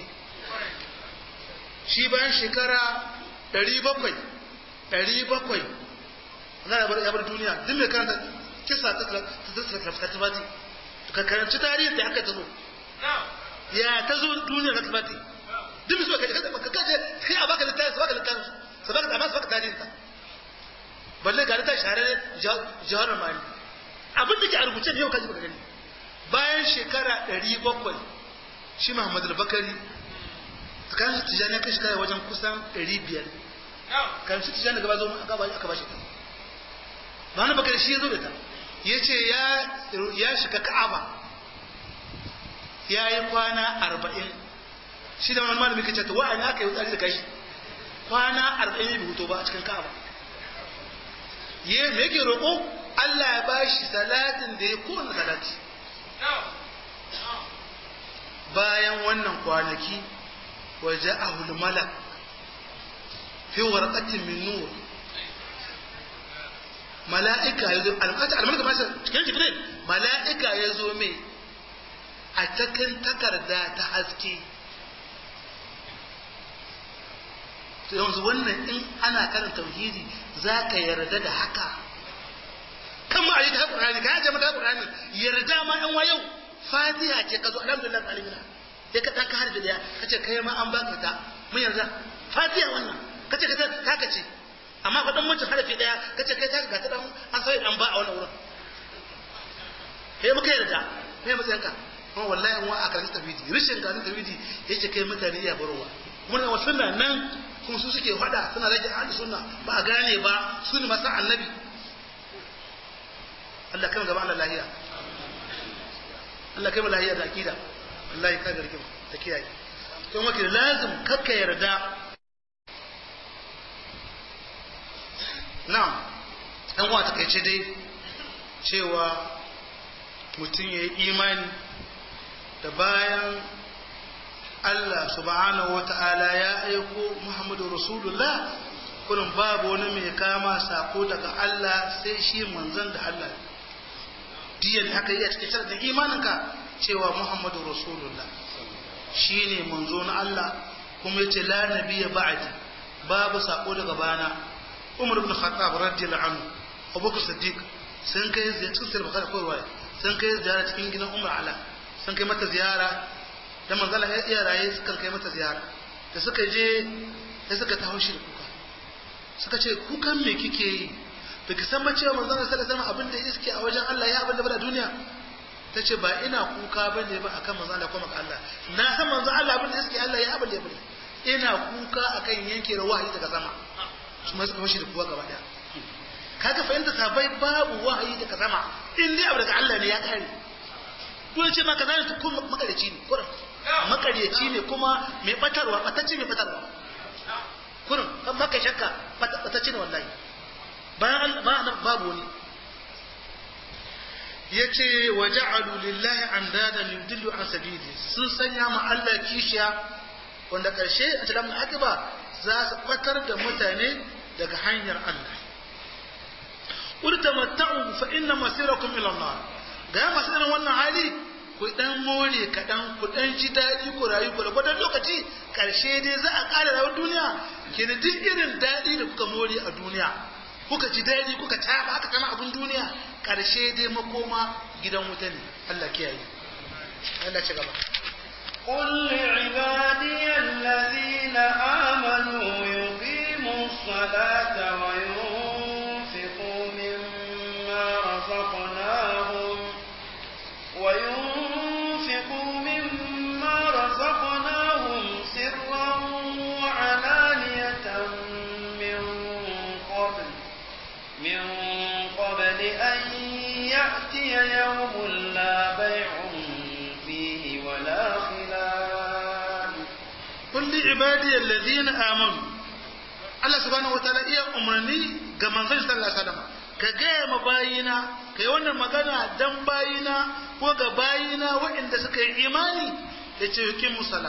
shi bayan shekara ɗari bakwai ɗari bakwai na ya bar duniya duk mai karanta kisa ta tattafati ka karanci tarihin da aka ta zo ya ta zo duniya ta tattafati duk mai suka ka kaje kai a baka littafi su baka littafi su baka amma su baka tarihin ta balle ga littafi shahararren jihar mali abin da ke a rubuce ne yau kaji baka gani bayan shekara ɗari bakwai shi Muhammadu Bakari tsakanin su tijani kai shekara wajen kusan 500 kan su tijani gaba zo aka ba aka ba shi ta ba na bakar shi ya zo da ta ya ce ya shiga ka'aba ya yi kwana arba'in shi da wani malami kace ta wa'ani aka yi wutsari da kashi kwana arba'in ya bi hutu ba a cikin ka'aba ya me yake roƙo Allah ya ba shi salatin da ya kowane salati bayan wannan kwanaki وجاءه الملك في ورقة من نور ملائكة يزو الملك ما cikin jibril mala'ika ya zo mai a cikin takarda ta haske to yanzu wannan in ana karanta tauhidi za ka yarda da haka kan ma a yi ta Qur'ani ka yaje mata Qur'ani yarda ma ɗan wayau fatiha ce ka zo alhamdulillah alimina sai ka ɗan ka harfi ɗaya ka ce kai ma an baka ta mun yarda fatiha wannan ka ce ka ta ka ce amma ka ɗan wancan harfi ɗaya ka ce kai ta ga ta ɗan an sai ɗan ba a wannan wurin kai muka yarda kai matsayin ka kuma wallahi wa a karanta tawhidi rishin karanta tawhidi yace kai mutane iya barowa muna wasu nan nan kuma su suke faɗa suna rage ahli sunna ba a gane ba su ne masu annabi Allah kai gaba Allah lahiya Allah kai mu lahiya da akida Allah ya kada rikin ta kiyaye don wakil lazim kakka yarda na'am dan uwa takaice dai cewa mutum ya yi imani da bayan Allah subhanahu wata'ala ya aiko Muhammadu Rasulullah kullum babu wani mai kama sako daga Allah sai shi manzon da Allah diyan haka yi a cikin sharadin imaninka cewa muhammadu rasulullah shine manzo na Allah kuma yace la nabiyya ba'di babu sako daga bana Umar ibn Khattab radiyallahu anhu Abubakar Siddiq sun kai ziyara cikin sirri bakar koyarwa sun kai ziyara cikin gidan Umar Ala sun kai mata ziyara da manzala ya iya raye sukan kai mata ziyara da suka je sai suka taho shi da kuka suka ce kukan me kike yi da ki san ma cewa manzala sallallahu alaihi wasallam abin da iske a wajen Allah ya abin da bada duniya ta ce ba ina kuka ba ne ba akan manzo Allah ko maka Allah na san manzo Allah abin da iske Allah ya abin da ya bari ina kuka akan yanke da wahayi daga sama su ma suka fashi da kuwa gaba daya kaga fahimta sabai babu wahayi daga sama in dai abu daga Allah ne ya kare dole ce maka zai ta kuma makareci ne kurin makareci ne kuma mai batarwa batacce mai batarwa kurin kan maka shakka batacce ne wallahi bayan Allah babu wani ya ce wa ja'alu lillahi an dadan yudillu an sabili sun sanya ma Allah kishiya wanda karshe a cikin akiba za su batar da mutane daga hanyar Allah urtamatta'u fa inna masirakum ila Allah ga masu irin wannan hali ku dan more kaɗan ku dan ji daɗi ku rayu ku da gwadon lokaci karshe dai za a ƙara rayuwar duniya ke da duk irin daɗi da kuka more a duniya kuka ji daɗi kuka taɓa aka kama abin duniya ƙarshe dai makoma gidan wuta ne Allah kiyaye Allah ci gaba قل لعبادي الذين آمنوا يقيموا الصلاة وينفقوا مما رزقناهم وينفقوا مما رزقناهم سرا وعلانية من قبل من قبل أن يأتي يوم لا بيع فيه ولا خلال قل لعبادي الذين آمنوا Allah subhanahu wataala iya umarni ga manzon sallallahu alaihi wasallam ka gaya ma bayina kai wannan magana dan bayina ko ga bayina waɗanda suka yi imani da ce yukin musala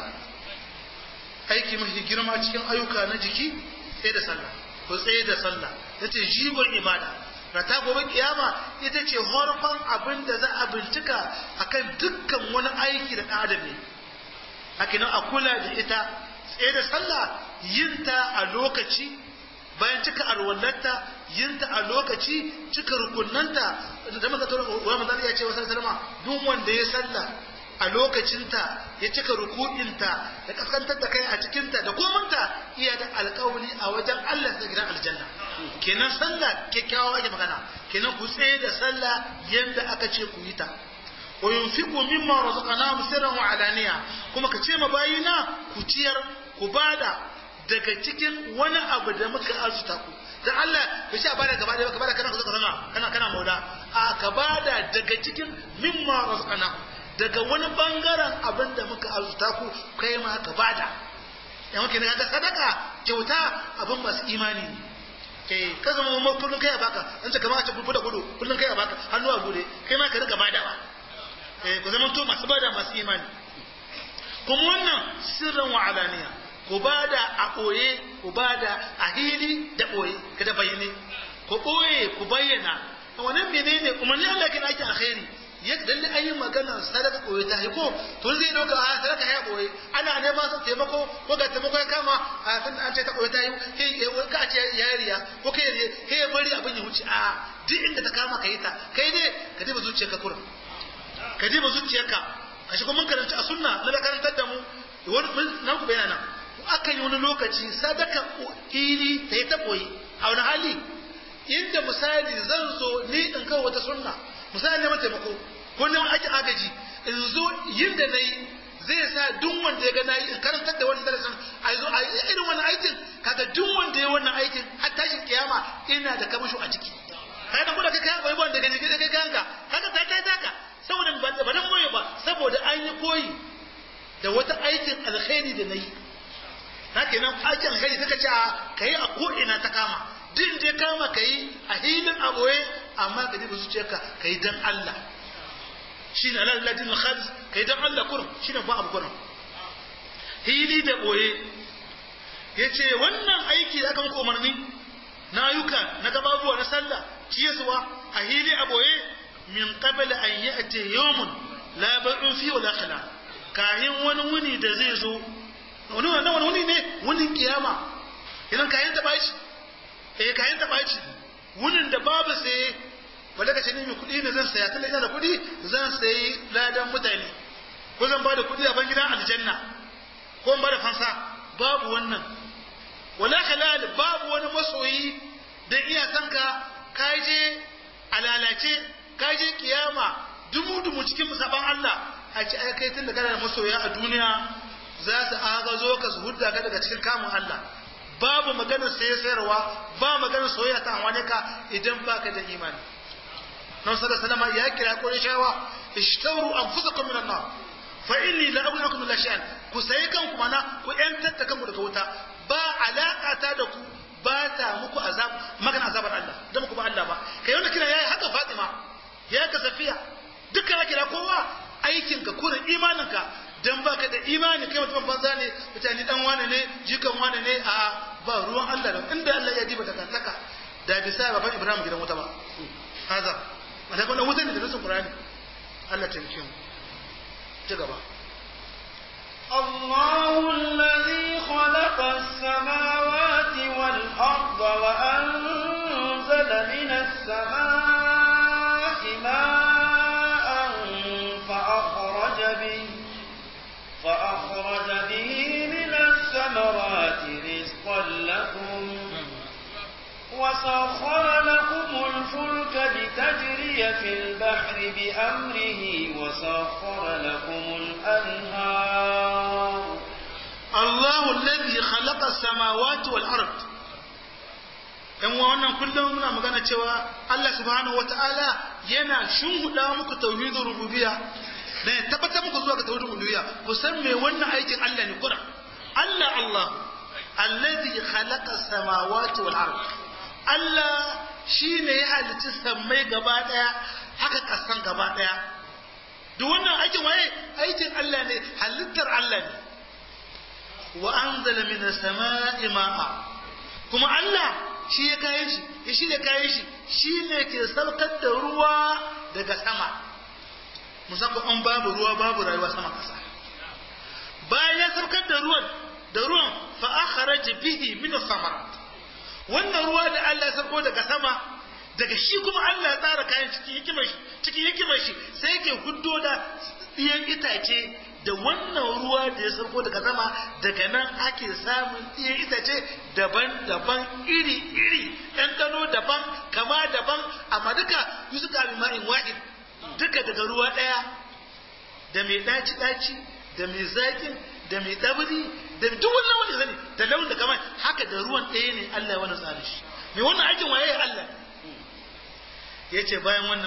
aiki mafi girma cikin ayyuka na jiki sai da sallah ko tsaye da sallah yace jigon ibada rata gobe kiyama ita ce horfan abin da za a bincika akan dukkan wani aiki da ɗan adam ne hakinan a kula da ita tsaye da sallah yinta a lokaci bayan cika alwallarta yinta a lokaci cika rukunanta da muka tura wa manzo ya ce wa sallama duk wanda ya sallah a lokacinta ya cika ruku'inta da kaskantar da kai a cikinta da komanta iya da alkawari a wajen Allah da gidan aljanna kenan sallah kyakkyawa ake magana kenan ku tsaye da sallah yanda aka ce ku yi ta wa yunfiqu mimma razaqnahum sirran wa alaniya kuma ka ce ma bayina ku ciyar ku bada daga cikin wani abu da muka arzuta ku dan Allah bai sha bada gaba da ka bada kana ka zama kana kana mauda a ka bada daga cikin mimma razaqnahum daga wani bangaren abin da muka arzuta ku kai ma ka bada yan kake ne ga sadaka kyauta abin masu imani ne eh ka zama mu kullun kai a baka an ce kamar a ce gudu da gudu kullun kai a baka hannu a gode kai ma ka riga badawa eh ku zama to masu bada masu imani kuma wannan sirran wa alaniya ku bada a ɓoye ku bada a hili da ɓoye kada bayyane ku ɓoye ku bayyana wannan menene umarni Allah kin ake alkhairi ya dalle an yi magana sadaka ɓoye ta haiko to zai dauka a sadaka ya ɓoye ana neman sa taimako ko ga taimako ya kama a san an ce ta ɓoye ta yi ka ce ya riya ko kai ne kai ya bari abin ya wuce a duk inda ta kama ka yi ta kai ne ka diba zuciyarka kurin ka diba zuciyarka ka shi kuma mun karanta a sunna na da karantar da mu wani nan ku bayyana nan aka yi wani lokaci sadaka ili ta yi taɓoyi a wani hali inda misali zan zo ni in kawo wata sunna misali neman taimako ko neman aikin agaji in zo yin da na yi zai sa duk wanda ya ga na yi in karantar da wani darasin a zo a irin wani aikin kaga duk wanda ya wannan aikin har tashin kiyama ina da kamasho a ciki kaga kuma da kai kayan koyi wanda gani kai kayan ka kaga ta kai taka saboda ba dan koyi ba saboda an yi koyi da wata aikin alkhairi da na yi haka nan aikin alkhairi kaka ce ka yi a ko'ina ta kama duk da ya kama ka yi a hilin a ɓoye amma ka diba zuciyarka ka yi dan Allah shi ne Allah ladin khalis ka yi dan Allah kurum shi ne ba abu kurum hili da ɓoye ya ce wannan aiki da aka muku umarni na yuka na gababuwa na sallah ciyaswa a hili a ɓoye min qabl an ya'ti yawmun la ba'u fi wala khila kahin wani wuni da zai zo wani wani wani wuni ne wunin kiyama idan kayan ta bashi eh kayan ta bashi wunin da babu sai wanda ka ce ni mai kuɗi ne zan saya tunda ina da kuɗi zan sayi ladan mutane ko zan bada kuɗi a ban gidan aljanna ko in bada fansa babu wannan wala halal babu wani masoyi da iya sanka ka je a lalace ka je kiyama dumu dumu cikin musaban Allah a ci ai kai tun da kana da masoya a duniya za su agazo ka su hudda ka daga cikin kamun Allah babu maganar saye sayarwa ba maganar soyayya ta amwane ka idan baka da imani nan sallallahu alaihi wasallam ya kira Qurayshawa ishtawru anfusakum minan nar fa inni la aghnakum min shay'an ku sayi kanku mana ku yantar da kanku daga wuta ba alaka ta da ku ba ta muku azab magana azabar Allah da muku ba Allah ba kai wanda kira yayi haka Fatima ya ka Safiya dukkan kira kowa aikin ka kurin imanin ka dan baka da imani kai mutum banza ne mutane dan wane ne jikan wane ne a ba ruwan Allah da inda Allah ya diba daga taka da bisa baban Ibrahim gidan wuta ba haza wanda kuma wutan da nasu Qur'ani Allah ta yi mu ci gaba الله الذي خلق السماوات والأرض وأنزل من السماء ماء فأخرج به فأخرج به من الثمرات رزقا لكم وسخر لكم الفلك لتجري في البحر بأمره وسخر لكم الأنهار الله الذي خلق السماوات والأرض ‘yan wannan kullum muna magana cewa Allah subhanahu wata'ala yana shunhuda muku tauhidin rububiyya da ya tabbatar muku zuwa ga tauhidin uluhiyya ku san me wannan aikin Allah ne kura Allah Allah allazi khalaqa samawati wal ard Allah shine ya halicci sammai gaba daya haka kasan gaba daya duk wannan aikin waye aikin Allah ne halittar Allah ne wa anzala minas sama'i ma'a kuma Allah shi ya kayan shi ya shi ne kayan shi shi ne ke saukar da ruwa daga sama musamman an babu ruwa babu rayuwa sama kasa bayan ya saukar da ruwan da ruwan fa akharaja bihi min samarat wannan ruwa da Allah ya sauko daga sama daga shi kuma Allah ya tsara kayan cikin hikimar shi cikin hikimar shi sai yake huddo da ɗiyan itace da wannan ruwa da ya sauko daga sama daga nan ake samun ɗiyan itace daban-daban iri-iri ɗanɗano daban kama daban amma duka yi suka bi ma'in wa'in duka daga ruwa ɗaya da mai ɗaci-ɗaci da mai zaƙin da mai ɗabiri da duk wannan wani zane da launin da kamar haka da ruwan ɗaya ne Allah ya wani tsari shi mai wannan aikin waye ya Allah ya ce bayan wannan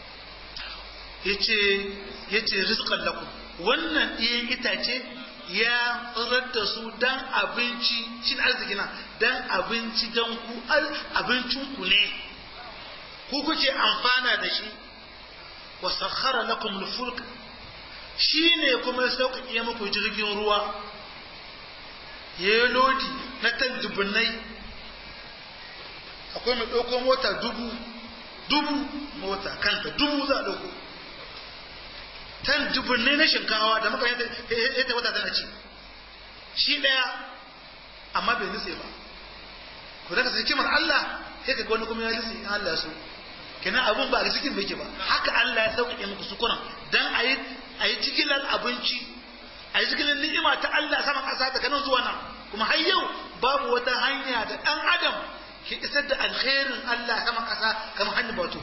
ya ce rizqan lakum wannan ɗiyan itace ya tsirar da su dan abinci shi arziki na dan abinci dan ku abincin ku ne ku kuke amfana da shi wa sakhara lakum al-fulk shine kuma ya sauƙaƙe muku jirgin ruwa ya yi lodi na tan dubunnai akwai mai ɗauko mota dubu dubu mota kanta dubu za a ɗauko tan dubunnai na shinkawa da muka yadda wata tana ci shi ɗaya amma bai nutse ba ku daga sai kimar Allah sai ka wani kuma ya nutse in Allah so kenan abun ba a cikin bai ke ba haka Allah ya sauƙaƙe muku sukunan dan a yi a yi cikilan abinci a yi cikilan ni'ima ta Allah sama ƙasa daga nan zuwa nan kuma har yau babu wata hanya da ɗan adam ke isar da alkhairin Allah sama ƙasa kamar hanyar bato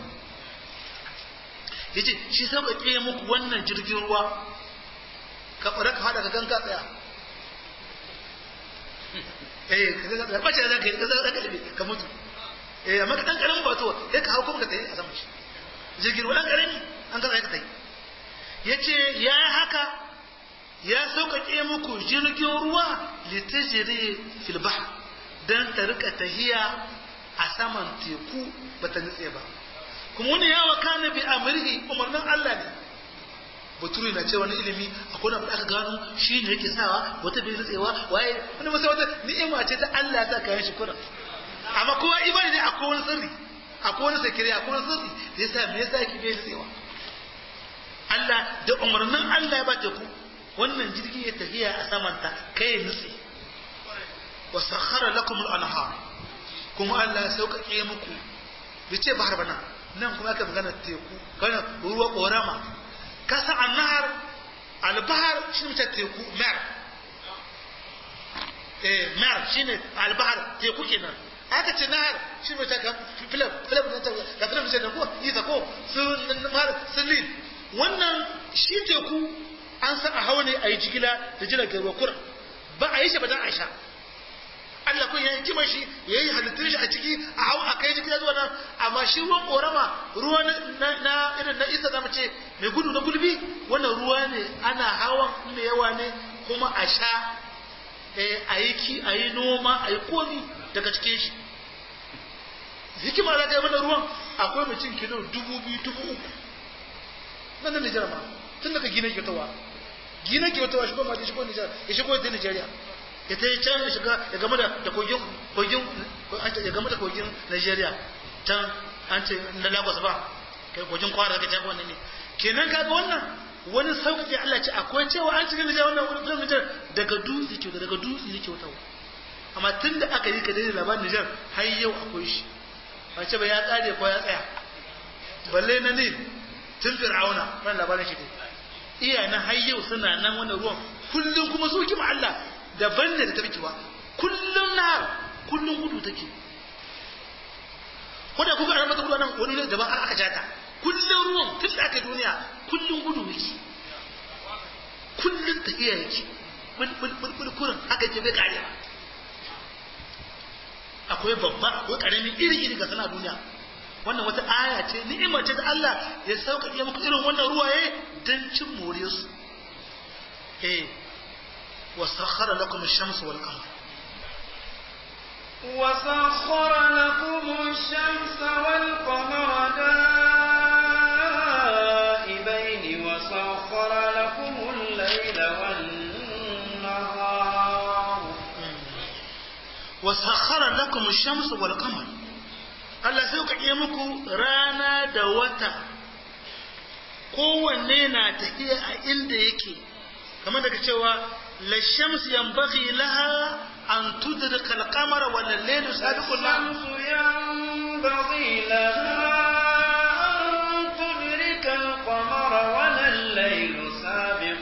yace shi sauƙaƙe muku wannan jirgin ruwa ka fara ka fada ka ganga tsaya eh ka ga bace da kai ka za ka ka mutu eh amma ka dan karamin bato sai ka hau kuma ka tayi a sama shi jirgin ruwa dan karami an ka tsaya ka tayi yace ya haka ya sauƙaƙe muku jirgin ruwa litajiri fil bahr dan ta rika tahiya a saman teku bata nutse ba kuma wani yawa kana bi amrihi umarnin Allah ne baturi na ce wani ilimi akwai wani abu da aka gano shi ne yake sawa wata bai nutsewa waye wani masa wata ni'ima ce ta Allah ta kayan shi kuran amma kowa imani ne akwai wani sirri akwai wani sakiri akwai wani sirri da yasa me yasa yake bai tsewa Allah da umarnin Allah ya ba teku wannan jirgin ya tafiya a samanta kai ya nutse wa sakhara lakum al-anhar kuma Allah ya sauƙaƙe muku bai ce bahar bana nan kuma aka magana teku kana ruwa korama kasa annahar albahar shi ne teku mer eh mer shine albahar teku kenan aka ce nahar shi ne ta filam filam ga filam ce da ko isa ko su mar sulin wannan shi teku an san a hawa ne a yi jigila da jiragen ruwa kuran ba a yi shi ba dan aisha Allah kun ya yi kima shi ya yi halittun shi a ciki a hau a kai jigila zuwa nan amma shi ruwan korama ruwa na irin na isa zama ce mai gudu na gulbi wannan ruwa ne ana hawan mai yawa ne kuma a sha a yi ki a yi noma a yi komi daga cikin shi hikima za ka yi mana ruwan akwai mutum kilo dubu biyu dubu uku nan da Nijar ma tun daga gina kyotawa gina kyotawa shigo ma da shigo Nijar ya shigo da Nijeriya ya ta yi can ya shiga ya game da kogin kogin ya game da kogin Nigeria can an ce na Lagos ba kai kogin kwara ka can wannan ne kenan kaga wannan wani sauƙaƙe Allah ce akwai cewa an cikin Nijar wannan wani filan Nijar daga dutse ke daga dutse yake wata amma tun da aka yi ka daidai labarin Nijar har yau akwai shi ba ce ba ya tsare ko ya tsaya balle na Nil tun Fir'auna wannan labarin shi ne iya na har yau suna nan wannan ruwan kullum kuma su kima Allah daban ne da ta biki ba kullum na kullum gudu take ko da kuka an mata gudu nan wani ne daban aka jata kullum ruwan tun da aka duniya kullum gudu yake kullum ta iya yake bul kurin haka ke bai kare ba akwai babba akwai karamin iri iri ga sana duniya wannan wata aya ce ni'imar ce da Allah ya sauƙaƙe muku irin wannan ruwaye don cin more su eh وسخر لكم الشمس والقمر وسخر لكم الشمس والقمر دائبين وسخر لكم الليل والنهار وسخر لكم الشمس والقمر Allah sai ka iya muku rana da wata kowanne na tafiya a inda yake kamar daga cewa la shams yanbaghi laha an tudrika al-qamar wa al-layl sabiqu الشمس ينبغي لها أن تدرك القمر ولا الليل سابق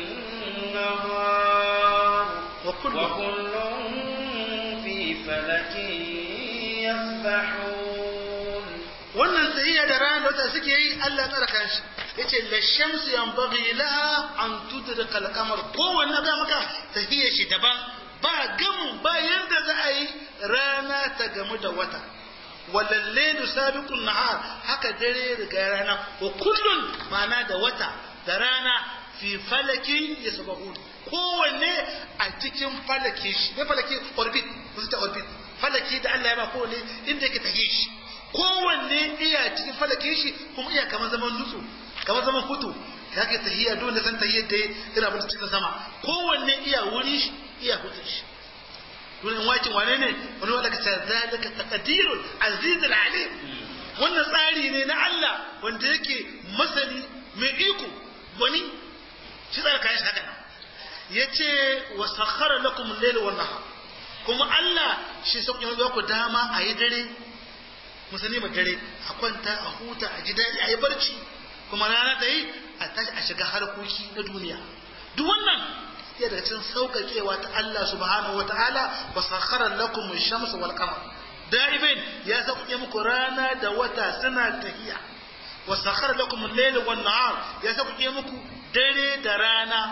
النهار وكل وكل في فلك يسبحون wannan sahiya da rana da wata suke yi Allah tsara kanshi yace la shams yanbaghi laha an tudrika al-qamar kowanne ga maka sahiya shi daban ba gamu ba yanda za a yi rana ta gamu da wata walallailu sabiqun nahar haka dare riga rana wa kullun ma'ana da wata da rana fi falakin yasbahun kowanne a cikin falaki shi ne falaki orbit kusa ta orbit falaki da Allah ya ba kowanne inda yake tafiye shi kowanne iya cikin falakin shi kuma iya kamar zaman nutsu kamar zaman hutu ya ke tahiyya dole san tahiyyar da ina abin cikin sama kowanne iya wuri shi iya hutun shi dole wakin wane ne wani wanda ka ce zalika taqdirul aziz alim wannan tsari ne na Allah wanda yake masani mai iko wani shi tsara kayan shi haka yace wa sakhara lakum al-layl wan nahar kuma Allah shi sauƙin ya ku dama a yi dare musani ma dare a kwanta a huta a ji daɗi a yi barci kuma rana ta yi a tashi a shiga harkoki na duniya duk wannan ya daga cikin sauƙaƙewa ta Allah subhanahu wa ta'ala wa sakhara lakum ash-shamsa wal qamar da'ibain ya sauƙaƙe muku rana da wata suna tahiya wa sakhara lakum al-layla wan nahar ya sauƙaƙe muku dare da rana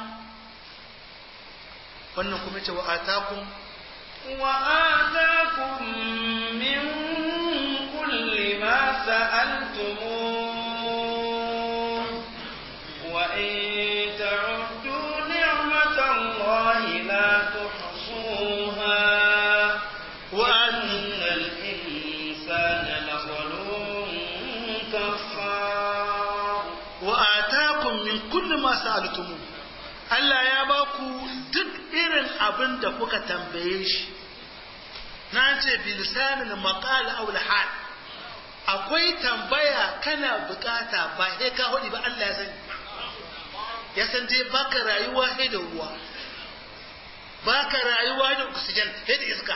wannan kuma ce wa atakum وآتاكم من كل ما سألتموه وإن تعدوا نعمة الله لا تحصوها وأن الإنسان لظلوم كفار وآتاكم من كل ما سألتموه Allah ya ba ku duk irin abin da kuka tambaye shi na ce bilisanin maqal aw hal akwai tambaya kana bukata ba sai ka hudi ba Allah ya sani ya san dai baka rayuwa sai da ruwa baka rayuwa da oxygen sai da iska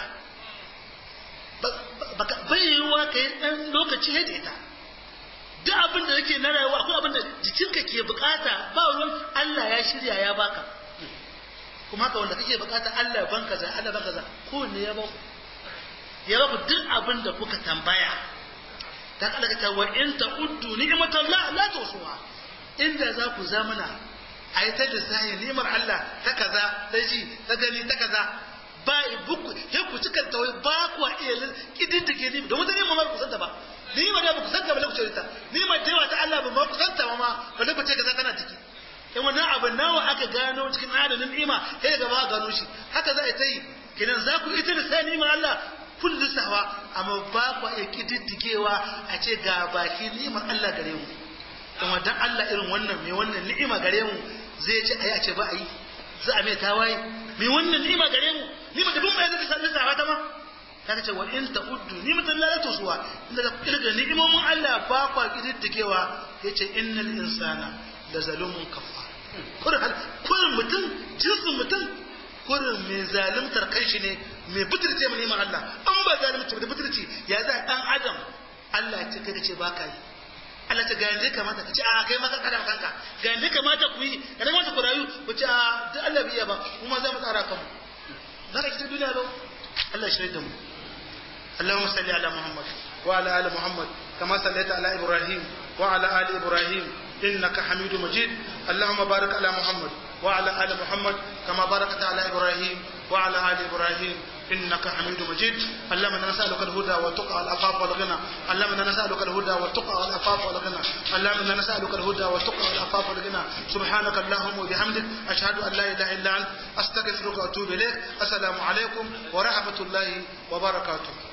baka bai yiwuwa ka yi ɗan lokaci sai da ita duk abin da yake na rayuwa akwai abin da jikinka ke bukata ba ruwan Allah ya shirya ya baka kuma haka wanda kake bukata Allah ban kaza Allah ban kaza ko ne ya ba ya ba duk abin da kuka tambaya ta kala ka wa in ta uddu ni'matan la la tusuha inda za ku zamana ayi ta lissahi ni'mar Allah ta kaza ta ji ta gani ta kaza ba buku he ku cika tawai ba ku iya kididdige ni da mutane ma ba ku santa ba ni ma da ba ku santa ba da ku ce ta ni ma da ta Allah ba ma ku santa ba ma ba da ku ce kaza tana ciki in wannan abin nawa aka gano cikin adadin ni'ima sai gaba gano shi haka za a ta yi kinan za ku ita da sai ni'imar Allah kun lissawa amma ba ku iya kididdigewa a ce ga baki ni'imar Allah gare mu kuma dan Allah irin wannan mai wannan ni'ima gare mu zai ce ayi a ce ba a yi za a mai tawaye mai wannan ni'ima gare mu ni'ima da bin mai zai lissafa ta ma kaga ce wa in ta'uddu ni'matan la tusuwa inda ka kirga ni'imomin Allah ba ku kididdigewa yace innal insana da zalumun kafa kurin mutum jinsin mutum kurin mai zalimtar kai shi ne mai butirce mu neman Allah an ba zalimci da butirci ya za dan adam Allah ya ce kai ce ba ka yi Allah ce ga yanzu kamata ka ce a kai maka kada kanka ga yanzu kamata ku yi ga yanzu kamata ku rayu ku ce a duk Allah biya ba kuma za mu tsara kanmu za ka ci duniya ba Allah shi da mu اللهم صل على محمد وعلى ال محمد كما صليت على ابراهيم وعلى ال ابراهيم إنك حميد مجيد اللهم بارك على محمد وعلى آل محمد كما باركت على إبراهيم وعلى آل إبراهيم إنك حميد مجيد اللهم إنا نسألك الهدى والتقى والعفاف والغنى اللهم إنا نسألك الهدى والتقى والعفاف والغنى اللهم إنا نسألك الهدى والتقى والعفاف والغنى سبحانك اللهم وبحمدك أشهد أن لا إله إلا أنت أستغفرك وأتوب إليك السلام عليكم ورحمة الله وبركاته